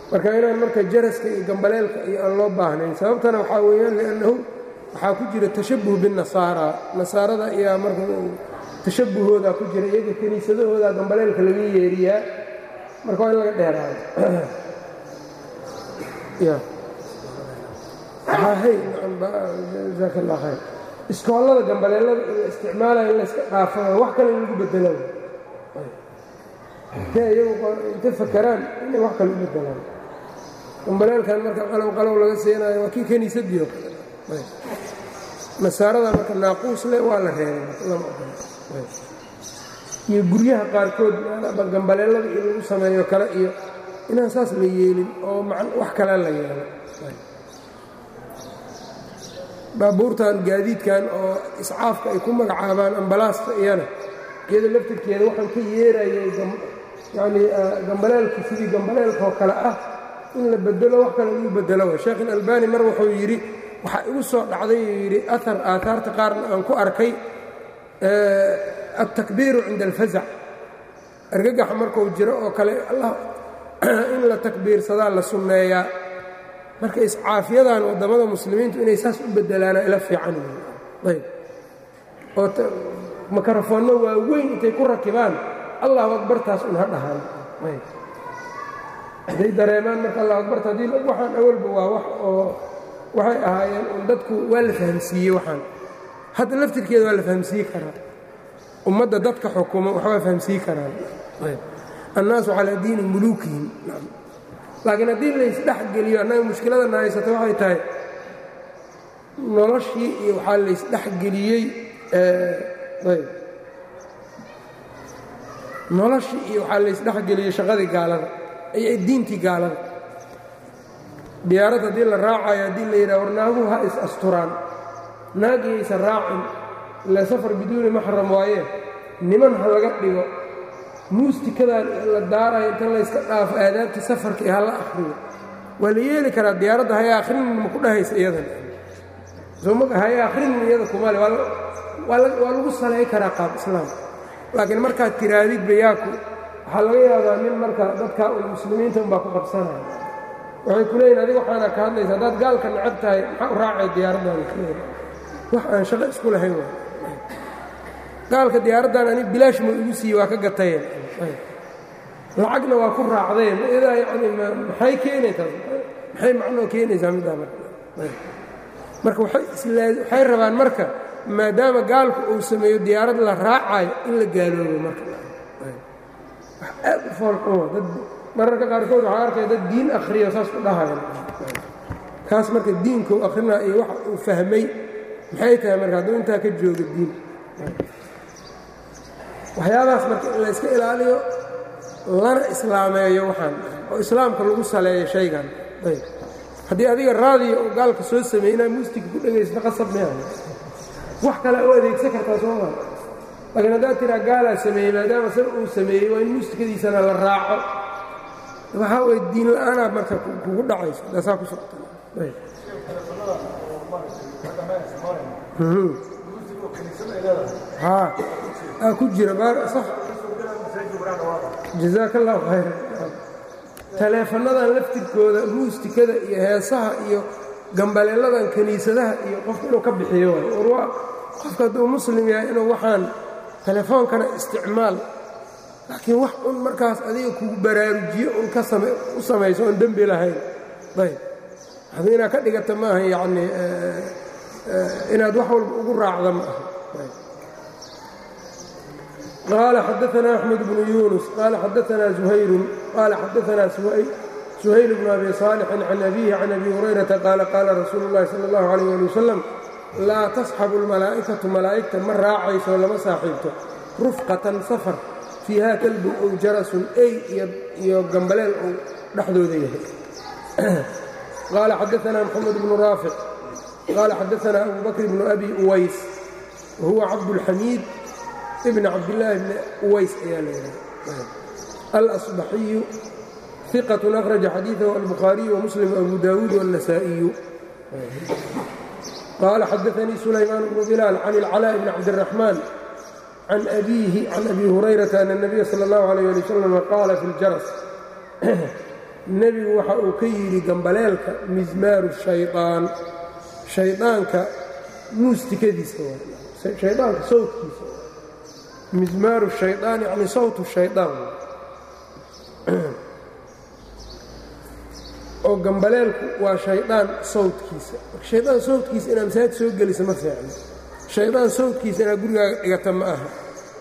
marka inaan marka jaraska iyo gambaleelka iyo aan loo baahnayn sababtana waxaa weeyaan liannahu waxaa ku jira tashabuh binnasaara nasaarada ayaa marka tashabuhoodaa ku jira iyaga kiniisadahoodaa gambaleelka laga yeeriyaa marka waa in laga dheeraado jaak allah khayr iskoollada gambaleelada in la isticmaalayo in layska dhaafaa wax kale in lagu bedelo intee iyagu inta fakaraan inay wax kale u bedelaan gambaleelkan marka qalow qalow laga seenaayo waa kii kiniisadii oo kale nasaarada marka naaquus leh waa la reebay iyo guryaha qaarkood gambaleelada iyo lagu sameeyo kale iyo inaan saas la yeelin oo wax kale la yeelo baabuurtan gaadiidkan oo iscaafka ay ku magacaabaan ambalaasta iyana iyada laftirkeeda waxaan ka yeerayay yanii gambaleelka sidii gambaleelkaoo kale ah in la bedelo wax kale lagu bedelo sheekh ilalbani mar wuxuu yidhi waxaa igu soo dhacday uu yidhi aar aaaarta qaarna aan ku arkay altakbiiru cinda alfazac argagaxa markuu jiro oo kale in la takbiirsadaa la sunneeyaa marka iscaafiyadan waddamada muslimiintu inay saas u bedelaana ila fiican ayb oo makarafoonno waaweyn intay ku rakibaan allahu akbartaas un ha dhahaan ayb hadday dareemaan marka allahu akbarta haddii waxaan awalba waa wax oo waxay ahaayeen un dadku waa la fahamsiiyey waxaan hadda laftirkeeda waa la fahamsiin karaa ummadda dadka xukumo waxbaa fahamsiin karaan annaasu calaa diini muluukihim laakiin haddii laysdhexgeliyo annaga mushkiladana haysata waxay tahay noloshii iyo waxaa laysdhexgeliyey ayb noloshii iyo waxaa laysdhexgeliyey shaqadii gaalada iyo diintii gaalada diyaarad haddii la raacayo haddii la yidhaha war naaguhu ha is asturaan naagiyaysa raacin ila safar biduuni maxram waayee niman ha laga dhigo muustikadan la daarayo inta layska dhaafo aadaabtii safarka iyo hala akhriyo waa la yeeli karaa diyaaradda haya akhrinin ma ku dhahaysa iyadan soma haya akhrinin iyada kumale waa lagu salay karaa qaab islaam laakiin markaad tiraadid bayaaku waxaa laga yaabaa nin marka dadka un muslimiinta unbaa ku qabsanaya waxay ku leeyihin adiga waxaana ka hadlaysa haddaad gaalka necab tahay maxaa u raacay diyaaraddaani wax aan shaqo isku lahayn wa gaalka diyaaraddan ani bilaash ma igu siiye waa ka gatayeen lacagna waa ku raacdeen iyadaa yani maxay keenaysaa maxay macnoo keenaysaa middaa marka waxay rabaan marka maadaama gaalku uu sameeyo diyaarad la raacayo in la gaaloobo marka wax aad u foolxuma dad mararka qaarkood waxaa arkaya dad diin akhriyo saas ku dhahayan kaas marka diinkau akhrinaa iyo waxa uu fahmay maxay tahay marka hadduu intaa ka jooga diin waxyaabahaas marka in layska ilaaliyo lana islaameeyo waxaan oo islaamka lagu saleeyo shaygan ayb haddii adiga raadiya oo gaalka soo sameeyey inaad muustika ku dhegaysato qasab mea wax kale u adeegsan kartaa sooma laakiin haddaad tiraa gaalaa sameeyey maadaama sar uu sameeyey waa in muusikadiisana la raaco waxaa way diin la-aanaa marka kugu dhacayso daasaa ku socota aa ku jira jazaak allahu khayra taleefannadan laftirkooda muustikada iyo heesaha iyo gambaleeladan kiniisadaha iyo qofka inuu ka bixiyo waay war waa qofka hadduu muslim yahay inuu waxaan telefoonkana isticmaal laakiin wax un markaas adiga kugu baraarujiyo un ka u samayso oon dembi lahayn ayb waxba inaad ka dhigata maaha yacni inaad wax walba ugu raacda ma aha قال xدثنا أحمد بن يونس قال xدثنا زهير قال xدثنا سهيل بن أبي صالح عن أبيه عن أبي هريرة قال قال رsuuل اللhi صلى الله عليه لي وسلم lاa تصxب المaلaaئكaةu malaa'igta ma raacayso lama saaxiibto رفقة sفر فيiha كلب ow jarasun ey iyo gambaleel ou dhexdooda yahay قال xدثنا محمد بن رافع قال xدثنا أبو بكر بن أبي أويس وهuوa cabدالحميد بن cabdاللahi بن uways ayaa laydhaha الأصبحiyu ثiqة أkhرaجa xadيiثه البخhaaرiي ومسلم وأبو داود والنسائiyu qال xadثnii سuلayمان بن بلال عن العلاء بن cabدالرحمن عن أbيه عن أbي هريرة أن النبي slى الله عليه لي وسلم qاala في الjaرس nebigu waxa uu ka yidhi gambaleelka mismaaru shayطaan shaydaanka muustikadiisa shaydaanka sawtkiisa mismaaru shayطaan yani sawtu shayطaan oo gambaleelku waa shaydaan sawtkiisa shaydaan sawtkiisa inaad masaajid soo gelisa ma fiicno shaydaan sawtkiisa inaad gurigaaga dhigata ma aha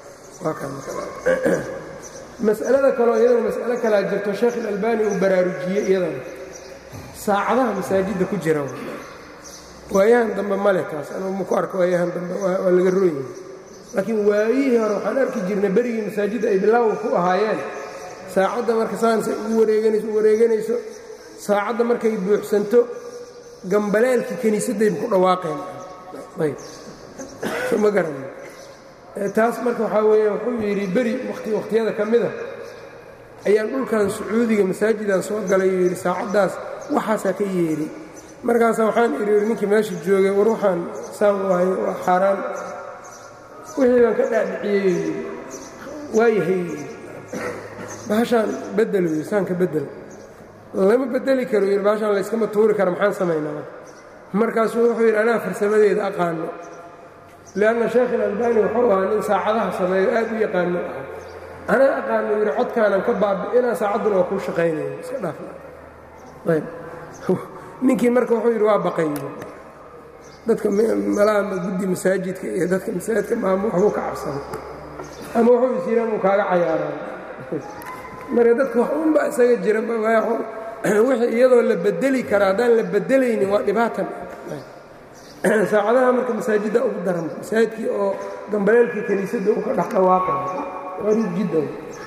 mas'alada kaleo iyadana mas'alo kalaa jirto sheekh ilalbani uu baraarujiyey iyadana saacadaha masaajidda ku jira waayahan dambe male taas anugu maku arko waayahan dambe waa laga rooyahay laakiin waayihii hore waxaan arki jirnay berigii masaajidda ay bilaawa ku ahaayeen saacadda marka saanse ugu wareeganayso u wareeganayso saacadda markay buuxsanto gambaleelkii kiniisaddayba ku dhawaaqeen ayb so ma garana taas marka waxaa weeya wuxuu yidhi beri wati wakhtiyada ka mida ayaan dhulkan sacuudiga masaajidaan soo galay uu yidhi saacaddaas waxaasaa ka yeedhi markaasa waxaan idhi ninkii meesha joogay war waxaan saan waayo waa xaaraan wixii baan ka dhaadhiciyey waayahay bahashaan bedelo yii saanka bedel lama bedeli karo yidhi bahashaan layskama tuuri kara maxaan samaynaa markaasuu wuxuu yidhi anaa farsamadeeda aqaano lianna sheekh ilalbani wuxuu ahaa nin saacadaha sameeyo aad u yaqaano ah anaa aqaano yidhi codkaanan ka baabi'inaa saacadduna waa kuu shaqaynayo iska dhaafayb ninkii marka wuxuu yidhi waa baqay dadka malaama guddi masaajidka iyo dadka masaajidka maamu waxbuu ka cabsana ama wuxuu is yidhi amuu kaaga cayaaraa marka dadka wax unba isaga jira wixii iyadoo la bedeli kara haddaan la bedelaynin waa dhibaatan saacadaha marka masaajidda ugu daran masaajidkii oo gambaleelkii kiniisadda u ka dhex dhawaaqaya qariib jiddan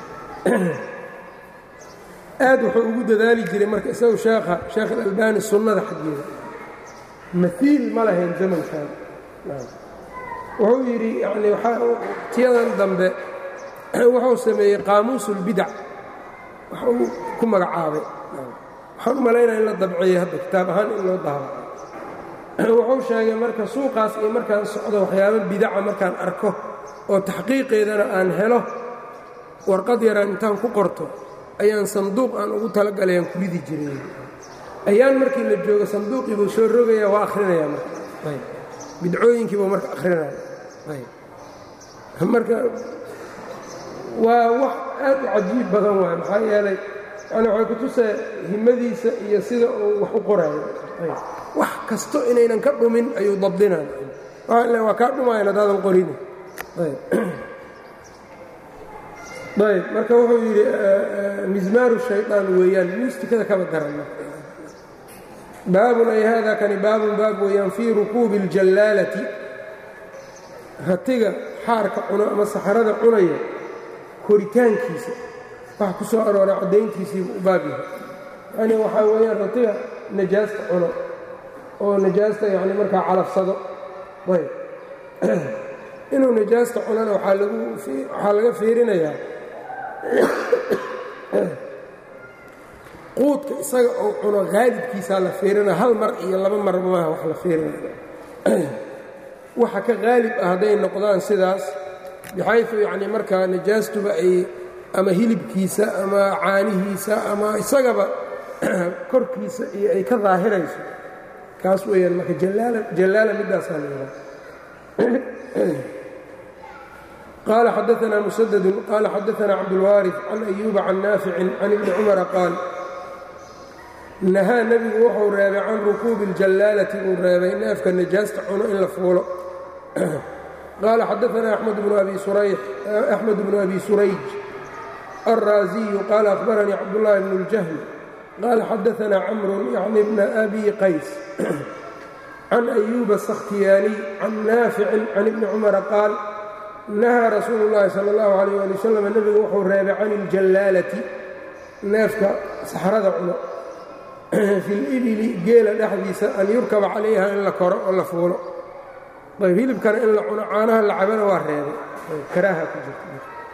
aad wuxuu ugu dadaali jiray marka isagu sheekha sheekh alalbani sunnada xaggeeda maiil ma lahayn zamankan wuxuu yidhi yani tiyadan dambe wuxuu sameeyey qaamuusulbidac wax uu ku magacaabay waxaan u malaynaya in la dabciyey hadda kitaab ahaan in loo daabo wuxuu sheegay marka suuqaas iyo markaan socdo waxyaabo bidaca markaan arko oo taxqiiqeedana aan helo warqad yaraan intaan ku qorto ayaan sanduuq aan ugu talagalayaan ku ridi jiray ayaan markii la joogo sanduuqii buu soo rogaya waa akhrinaya marka bidcooyinkii buu marka akhrinaya marka waa wax aad u cajiib badan waay maxaa yeelay yani waxay ku tusee himadiisa iyo sida uu wax u qoraayo wax kasto inaynan ka dhumin ayuu dabdinaya waa kaa dhumayan haddaadan qorini ayb marka wuxuu yidhi mismaaru shayطaan weeyaan muustikada kaba daran baabun ay hada kani baabun baab weeyaan fii rukuubi اljallaalati ratiga xaarka cuno ama saxarada cunaya koritaankiisa waxa ku soo arooray caddayntiisiibu u baab yahay yani waxaa weeyaan ratiga najaasta cuno oo najaasta yani markaa calafsado ayb inuu najaasta cunana waxaa laga fiirinayaa quudka isaga oo cuno haalibkiisaa la fiirinaya hal mar iyo laba mar maaha wax la fiirinaya waxa ka haalib ah hadday noqdaan sidaas bixaysu yacni markaa najaastuba ay ama hilibkiisa ama caanihiisa ama isagaba korkiisa iyo ay ka daahirayso kaas weeyaan marka jallaala middaasaa leedaha qال xdثna mسdd qال xadثna cabdالوارث can أyuba can naafici can ibni cmra qaal nahaa nebigu wuxuu reebay can rukuubi اljallaalati uu reebay neefka najaasta cuno in la fuulo qaala xadaثna أxmed bnu abi surayj الraaزiyu qaala أخbaranii cabdالlahi bn الjahm qaala xadaثna cmru yعni bna abi qays can أyuba الsakhtiyaaniy can naafici can ibni cmra qaal nahaa rasuulu اllaahi salى اllahu alayh ali wasalam nebigu wuxuu reebay can iljallaalati neefka saxrada cuno fi libili geela dhexdiisa an yurkaba calayha in la koro oo la fuulo ayb hilibkana in la cuno caanaha la cabana waa reebay karaaha ku jirta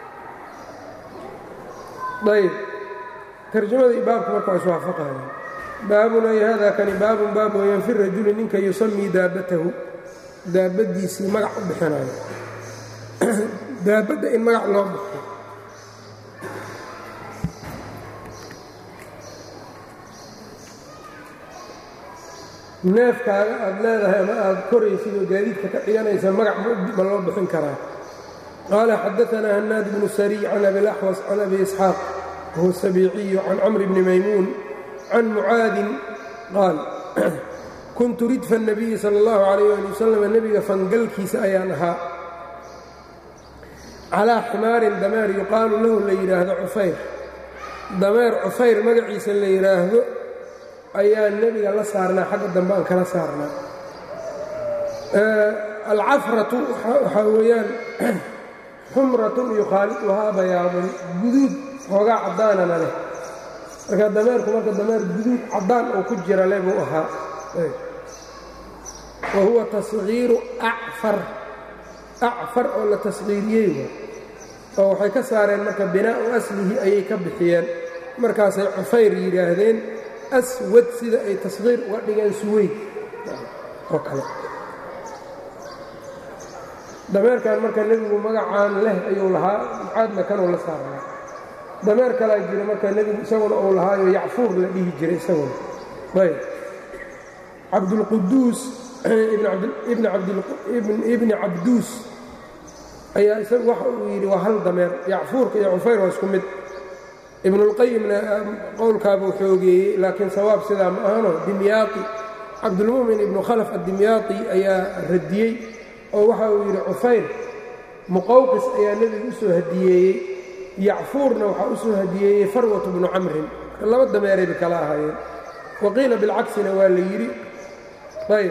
ayb tarjamada iyo baabka marka waa iswaafaqaya baabun ay hada kani baabun baab weeyaan fi rajuli ninka yusamii daabatahu daabadiisii magac u bixinayo daabadda in magac loo baxo neefkaaga aad leedahay ama aad koraysid oo gaadiidka ka dhiganaysa magac ma loo bixin karaa qaala xadaanaa hanaad bnu sariy can abilaxwas can abi isxaaq wahuwa sabiiciyu can camri bni maymuun can mucaadin qaal kuntu ridfa الnabiyi salى اllahu alayh ali wasalam nebiga fangalkiisa ayaan ahaa calaa ximaarin dameer yuqaalu lahu la yidhaahdo cufayr dameer cufayr magaciisa la yidhaahdo ayaa nebiga la saarnaa xagga dambe aan kala saarnaa alcafratu waxaa weeyaan xumratun yukhaaliduhaa bayaadun guduud hoogaa caddaanana leh marka dameerku marka dameer guduud caddaan oo ku jira le buu ahaa wa huwa tasgiiru acfar acfar oo la tasqiiriyey oo waxay ka saareen marka binaa'u aslihi ayay ka bixiyeen markaasay cufayr yidhaahdeen aswad sida ay tasqiir uga dhigeen suweyd oo kale dameerkan marka nebigu magacaan leh ayuu lahaa mucaadna kanuu la saarnaa dameer kalaa jira marka nebigu isaguna uu lahaayo yacfuur la dhihi jiray isaguna ayb cabdulquduus ibni cabduus ayaa isagu waxa uu yidhi waa hal dameer yacfuurka iyo cufayr waa isku mid ibnulqayimna qowlkaabuu xoogeeyey laakiin sawaab sidaa ma ahano dimyaaqi cabdulmu'min ibnu khalaf addimyaaqi ayaa radiyey oo waxa uu yidhi cufayr muqawqis ayaa nebigu u soo hadiyeeyey yacfuurna waxaa u soo hadiyeeyey farwatu bnu camrin laba dameerayba kala ahaayeen waqiila bilcaksina waa la yidhi ayb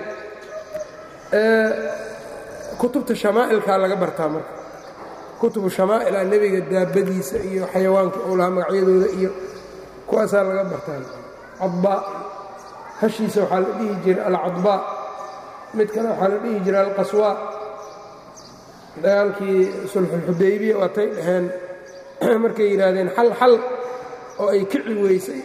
kutubta shamaa'ilkaa laga bartaa marka kutubu shamaa'ila nebiga daabadiisa iyo xayawaanka ou lahaa magacyadooda iyo kuwaasaa laga bartaa cadbaa hashiisa waxaa la dhihi jiray alcadbaa mid kale waxaa la dhihi jiray alqaswaa dagaalkii sulxulxudaybiya waatay dhaheen markay yidhaahdeen xal xal oo ay kici weysay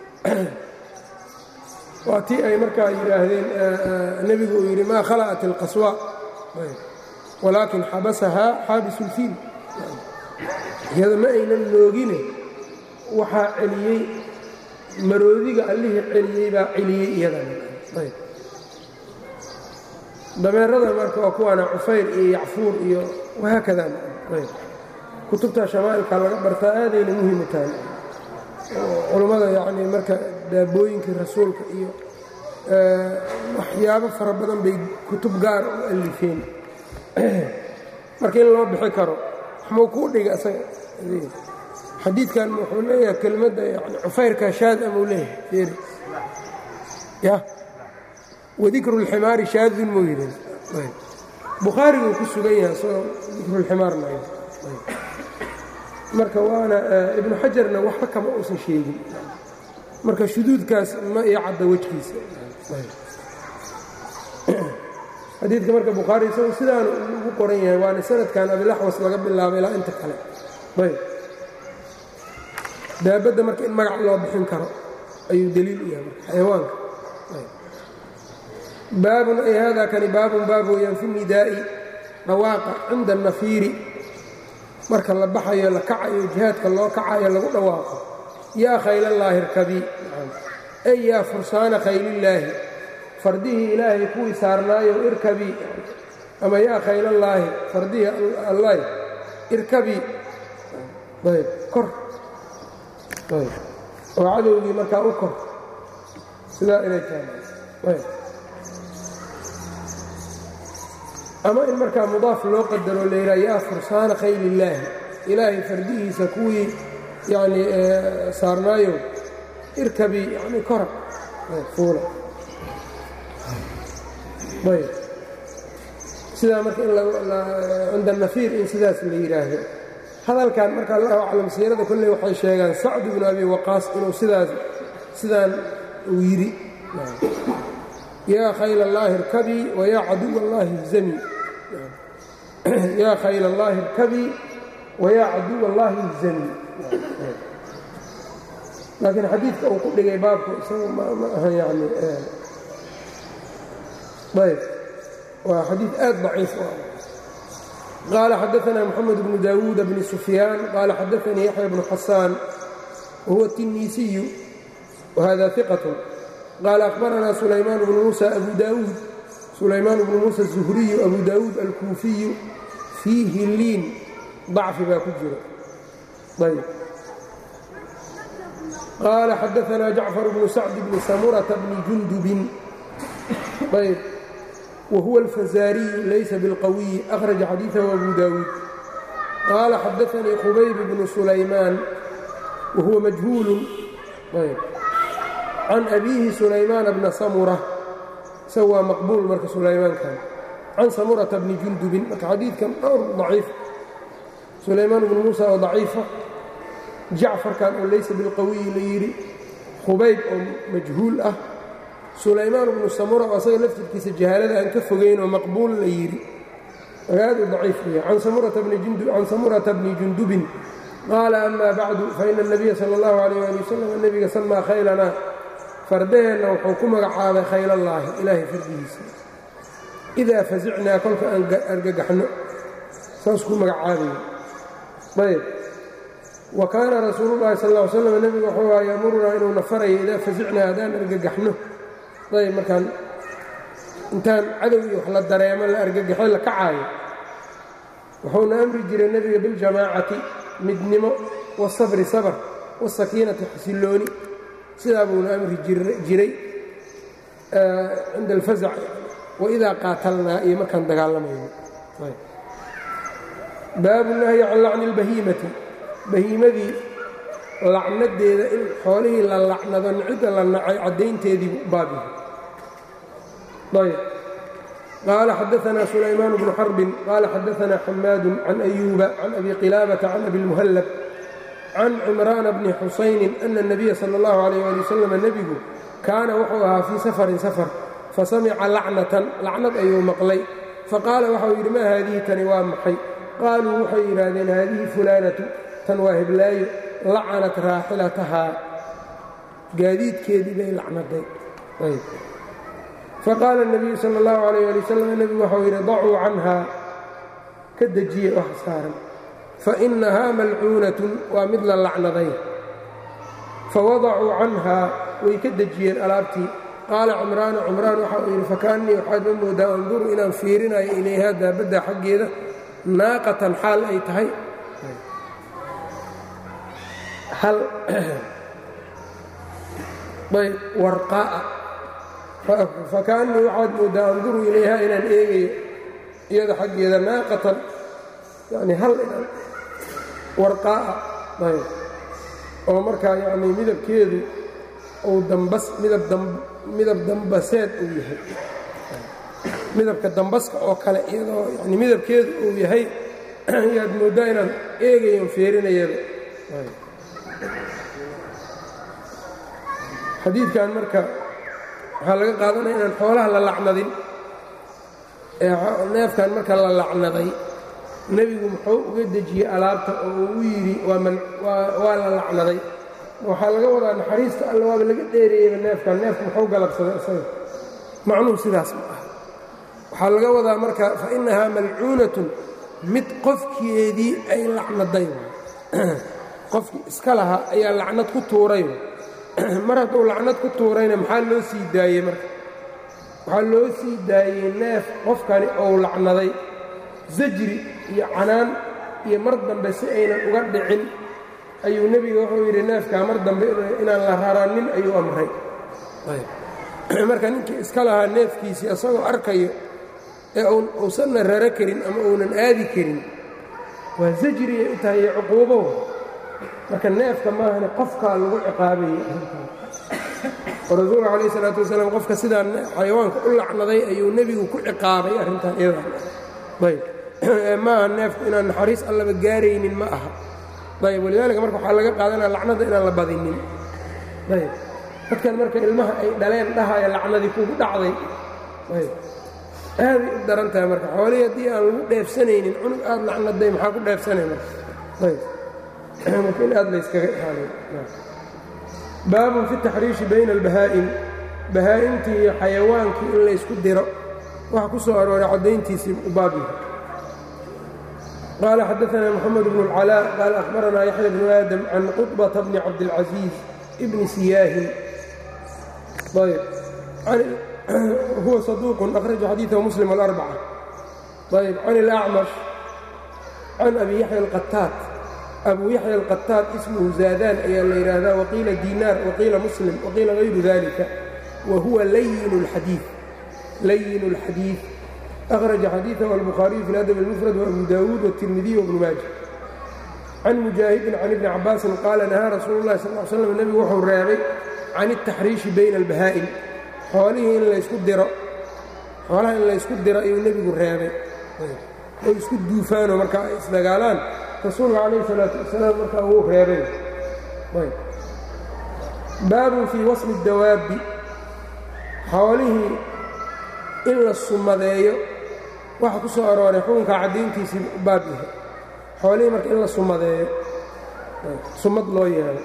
waa tii ay markaa yidhaahdeen nebigu uu yidhi maa khala'at alqaswaa walaakin xabasahaa xaabisulfiil iyada ma aynan noogine waxaa celiyey maroodiga allihii celiyey baa celiyey iyadan dameerada marka waa kuwaana cufayr iyo yacfuur iyo wahaakada kutubta shamaa'ilka laga bartaa aadayna muhimu tahay culummada yacnii marka daabooyinkii rasuulka iyo waxyaabo fara badan bay kutub gaar u alifeen marka in loo bixi karo waxmuu kuu dhiga isaga xadiidkan wuxuu leeyahay kelmadda yani cufayrka shaad amuu leeyahay fiiri ya wadikru اlximaari shaadun muu yidhi bukhaariguu ku sugan yahay isagoo dikrulximaarna marka waana ibnu xajarna waxba kama uusan sheegin marka shuduudkaas ma iyo cadda wejkiisa xadiidka marka bukhaari isagu sidaanu ugu qoran yahay waana sanadkan abilaxwas laga bilaabo ilaa inta kale ayb daabadda marka in magac loo bixin karo ayuu deliil u yahay marka xayawaanka baabun ay hada kani baabun baab weeyaan fi nidaa'i dhawaaqa cinda annafiiri marka la baxayo la kacayo jihaadka loo kacayo lagu dhawaaqo yaa khaylallaahi irkabii ey yaa fursaana khaylillaahi fardihii ilaahay kuwii saarnaayo irkabii ama yaa khaylallaahi fardihii allahi irkabii ayb kor ayb oo cadowgii markaa u kor sidaa inay tahay ayb ama in markaa mudaaf loo qadaro layidhaha yaa fursaana khaylillaahi ilaahay fardihiisa kuwii yacnii saarnaayo irkabii yani kora fuula ayb sidaa marka in cinda nafiir in sidaas la yidhaahdo hadalkan marka allahu aclam siirada kolley waxay sheegaan sacd bnu abi waqaas inuu sidaas sidaan uu yidhi yaa khayl allaahi irkabii wayaa caduw allaahi ihzamii yaa khayl allaahi irkabii wayaa caduw allaahi ihzamii laakiin xadiidka uu ku dhigay baabku isagu ma aha yani ayb waa xadiid aad daciif u ah qaala xadaثna mxamed bnu dawuud bni sufyaan qaala xadaثanii yaxya bnu xasaan wahuwa الtiniisiyu wahada iqaة qaala akhbaranaa sulaymaan bnu muusa abu daawuud sulaymaan bnu muusa الzuhriyu abu daawuud alkuufiyu fiihi liin dacfi baa ku jira ayb qaala xadaanaa jacfar bnu sacd bni samurata bni jundubin ayb whuwa alfazaariyu laysa bilqawiyi akhraja xadiidahu abu daawuud qaala xadaanii qubayb bnu sulaymaan wahuwa majhuulun can abiihi sulaymaana bna samura isaga waa maqbuul marka sulaymaankan can samurata bni jundubin marka xadiidkan dhowr daciif sulaymaan bnu muusa oo daciifa jacfarkan oo laysa bilqawiyi la yidhi qubayb oo majhuul ah sulaymaan bnu samura oo asaga laftirkiisa jahaalada aan ka fogayn oo maqbuul la yidhi aad u daciif weya can samurata bni jundubin qaala ama bacdu faina اnabiya sala اllahu alayh ali wasalam nebiga samaa khaylanaa fardaheenna wuxuu ku magacaabay khaylallaahi ilaahay fardigiisa idaa fasicnaa kolka aan argagaxno saas ku magacaabaya ayb wa kaana rasuulu llahi sal ll ly slam nebigu wuxuu aha yaamurunaa inuuna farayo idaa fasicnaa haddaan argagaxno ayb markaan intaan cadow iyo wax la dareemo la argagaxo la kacaayo wuxuuna amri jiray nebiga biljamaacati midnimo wasabri sabr wasakiinati xasilooni sidaa buuna amri jiray cinda alfasac waidaa qaatalnaa iyo markaan dagaalamayno baabu nahyi can lacni اlbahiimati bahiimadii lacnadeeda in xoolihii la lacnado cidda la nacay caddaynteediibu baabihi ayb qaala xadaanaa sulaymaan bnu xarbin qaala xadaanaa xamaadu can ayuuba can abi qilaabata can abi اlmuhallab can cimraana bni xusaynin ana اnabiya sala اllahu alayh ali wasalam nebigu kaana wuxuu ahaa fii safarin safar fasamica lacnatan lacnad ayuu maqlay faqaala waxau yidhi maa haadihi tani waa maxay qaaluu waxay yidhaahdeen haadihi fulaanatu tan waa heblaayo lacanat raaxilatahaa gaadiidkeedii bay lacnaday faqaala الnabiyu sala اllahu alayh ali wasalam nebigu waxau yidhi dacuu canhaa ka dejiye wax saaran fainahaa malcuunatun waa mid la lacnaday fawadacuu canhaa way ka dejiyeen alaabtii qaala cimraanu cimraan waxa uu yidhi fakaannii waxaad ma moodaa anduru inaan fiirinayo ilayhaa daabadda xaggeeda naaqatan xaal ay tahay hal ayb warqaa'a fakaannii waxaad moodaa anduru ilayhaa inaan eegayo iyada xaggeeda naaqatan yani hal inaan warqaa'a ayb oo markaa yacnii midabkeedu uu dambas midab dambaseed uu yahay midabka dambaska oo kale iyadoo yani midabkeedu uu yahay ayaad mooddaa inaan eegayon feerinayaba xadiidkan marka waxaa laga qaadanaya inaan xoolaha la lacnadin ee neefkan marka la lacnaday nebigu muxuu uga dejiyey alaabta oo uu u yidhi waa la lacnaday waxaa laga wadaa naxariista alla waaba laga dheereeyeyba neefkan neefku muxuu galabsaday isaga macnuhu sidaas ma aha waxaa laga wadaa marka fa innahaa malcuunatun mid qofkeedii ay lacnaday qofkii iska lahaa ayaa lacnad ku tuuray mar hadduu lacnad ku tuurayna maxaa loo sii daayey marka waxaa loo sii daayey neef qofkani ou lacnaday zajri iyo canaan iyo mar dambe si aynan uga dhicin ayuu nebiga wuxuu yidhi neefkaa mar dambe inaan la raranin ayuu amray marka ninkii iska lahaa neefkiisii isagoo arkayo ee uusanna raro karin ama uunan aadi karin waa zajriyay u tahay iyo cuquubo marka neefka maahane qofkaa lagu ciqaabayey oo rasuulka calayh isalaatu wasalaam qofka sidaa xayawaanka u lacnaday ayuu nebigu ku ciqaabay arrintan iyadan ayb maaha neefku inaan naxariis allaba gaaraynin ma aha ayb walidaalika marka waxaa laga qaadanaya lacnada inaan la badinin ayb dadkan marka ilmaha ay dhaleen dhahaya lacnadii kugu dhacday ayb aaday u daran tahay marka xoolihii haddii aan lagu dheefsanaynin cunug aad lacnaday maxaa ku dheefsanay marka ayb marka in aad layskaga ilaaliyo baabun fi taxriishi bayna albahaa'im bahaa'imtii iyo xayawaankii in laysku diro waxa ku soo arooray caddayntiisii u baabyahay qال xdثna mحمد بن العلاء qال أخبرna يحيى بن آdم عن qطبة بن cabdالعزيز بن سyاhi ayb huwa saduuqun akhraja xadiidahu muslim alarbaca ayb can ilacmash can abi yaxya alqataat abu yaxya alqataat ismuhu zaadaan ayaa la yidhaahdaa waqiila diinaar waqiila muslim waqiila hayru dalika wa huwa layin اlxadiid layin اlxadiid akhraja xadiidahu albukhaariyu fi ladab اlmufrad waabu daawuud wاtirmidiy wabnu maaja can mujaahidin can ibni cabaasin qaala nahaa rasuulu اllahi sal l slam nebigu wuxuu reebay can الtaxriishi bayna albahaa'im xoolihii in laysku diro xoolaha in laysku diro ayuu nebigu reebay ay isku duufaanoo markaa ay isdagaalaan rasuulka calayh salaatu wasalaam markaa wuu reebay baabun fii wasmi اdawaabbi xoolihii in la sumadeeyo waxa ku soo arooray xukunka caddayntiisii baab yahay xoolihii marka in la sumadeeyo sumad loo yeelo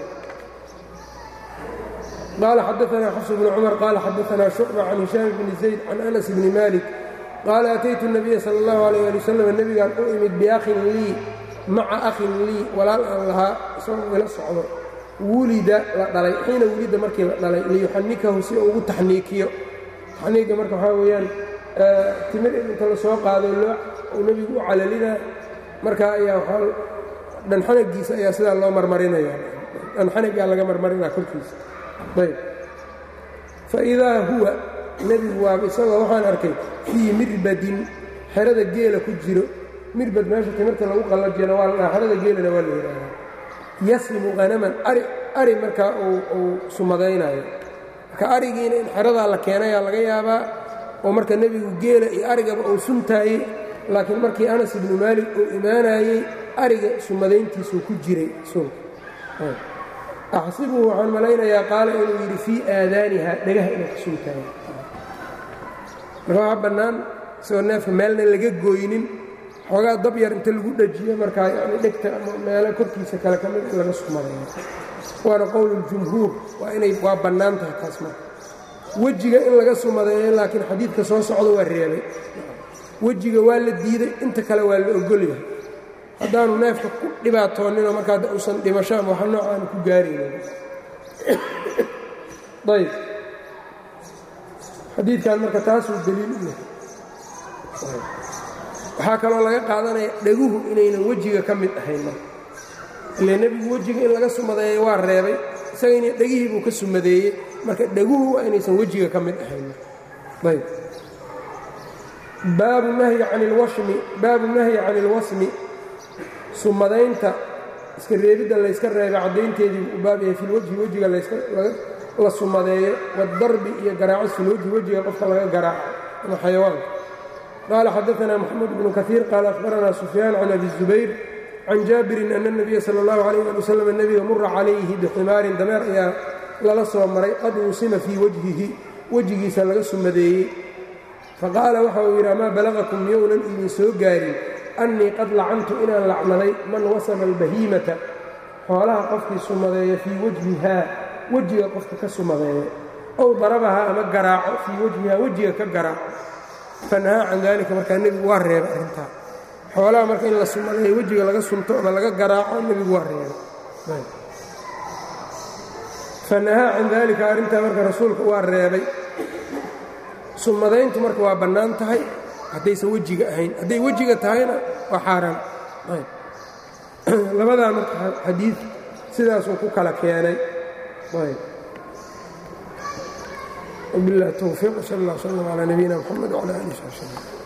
qaala xadaanaa xafs bnu cumar qaala xadaanaa shucba can hishaam bni zayd can anas bni malik qaala ataytu الnabiya sala اllahu alayh ali wasalam nebigaan u imid biakhin lii maca akhin lii walaal aan lahaa isagoo ila socdo wulida la dhalay xiina wulida markii la dhalay liyuxanikahu si uu ugu taxniikiyo taxniiga marka waxaa weeyaan timir inta la soo qaado loo uu nebigu u calalina markaa ayaa waaa dhanxanagiisa ayaa sidaa loo marmarinaya dhanxanagaa laga marmarinaa korkiisa ayb faidaa huwa nebigu waaba isagoo waxaan arkay fii mirbadin xerada geela ku jiro mirbad meesha timirta lagu qallajiyana waa la dhaha xerada geelana waa la yidhaahaa yaslimu hanaman ari ari markaa uu sumadaynayo marka arigiina in xeradaa la keenayaa laga yaabaa oo marka nebigu geela iyo arigaba uu suntaayey laakiin markii anas ibnu maalik uu imaanayey ariga sumadayntiisuu ku jiray sunka axsibuhu waxaan malaynayaa qaala inuu yidhi fii aadaaniha dhagaha inay ka suntaayo marka waxaa bannaan isagoo neefka meelna laga gooynin xoogaa dab yar inta lagu dhajiyo markaa yani dhegta ama meelo korkiisa kale ka mid in laga sumadeeyo waana qowluljumhuur waa inay waa bannaan tahay taas marka wejiga in laga sumadeeyo laakiin xadiidka soo socda waa reebay wejiga waa la diiday inta kale waa la ogolyahay haddaanu neefka ku dhibaatooninoo markaa uusan dhimasho ama waxa noocaanu ku gaaraynin ayb xadiidkan marka taasuu daliil u yahay waxaa kaloo laga qaadanaya dheguhu inaynan wejiga ka mid ahayn marka ile nebigu wejiga in laga sumadeeyo waa reebay isagayna dhegihii buu ka sumadeeyey marka dheguhu waa inaysan wejiga ka mid ahayn ayb baabu nahyi can ilwashmi baabu nahyi can ilwasmi sumadaynta iska reebidda layska reebay caddaynteedii u baab yahay filwajhi wejiga la sumadeeyo wadarbi iyo garaacis filwajhi wejiga qofka laga garaaco ama xayawaanka qaala xadaanaa moxamed bnu kaiir qaala akhbaranaa sufyaan can abi zubayr can jaabirin ana اnabiya sala اllahu alayh ali wasalam nebiga mura calayhi biximaarin dameer ayaa lala soo maray qad wusima fii wajhihi wejigiisa laga sumadeeyey faqaala waxa uu yidhi amaa balagakum miyounan idin soo gaarin annii qad lacantu inaan lacnaday man wasama albahiimata xoolaha qofkii sumadeeya fii wajhihaa wejiga qofka ka sumadeeya ow darabahaa ama garaaco fii wajhihaa wejiga ka garaaco fanahaa can daalika markaa nebigu waa reebay arrintaa xoolaha marka in la sumadeeyo wejiga laga sunto ama laga garaaco nebigu waa reebay fanahaa can daalika arrintaa marka rasuulka waa reebay sumadayntu marka waa bannaan tahay haddaysan wejiga ahayn hadday wejiga tahayna waa xaaraan labadaa marka xadiid sidaasuu ku kala keenay وبالله التوفيق وصلى الله وسلم على نبينا محمد وعلى آله وصحبه وسلم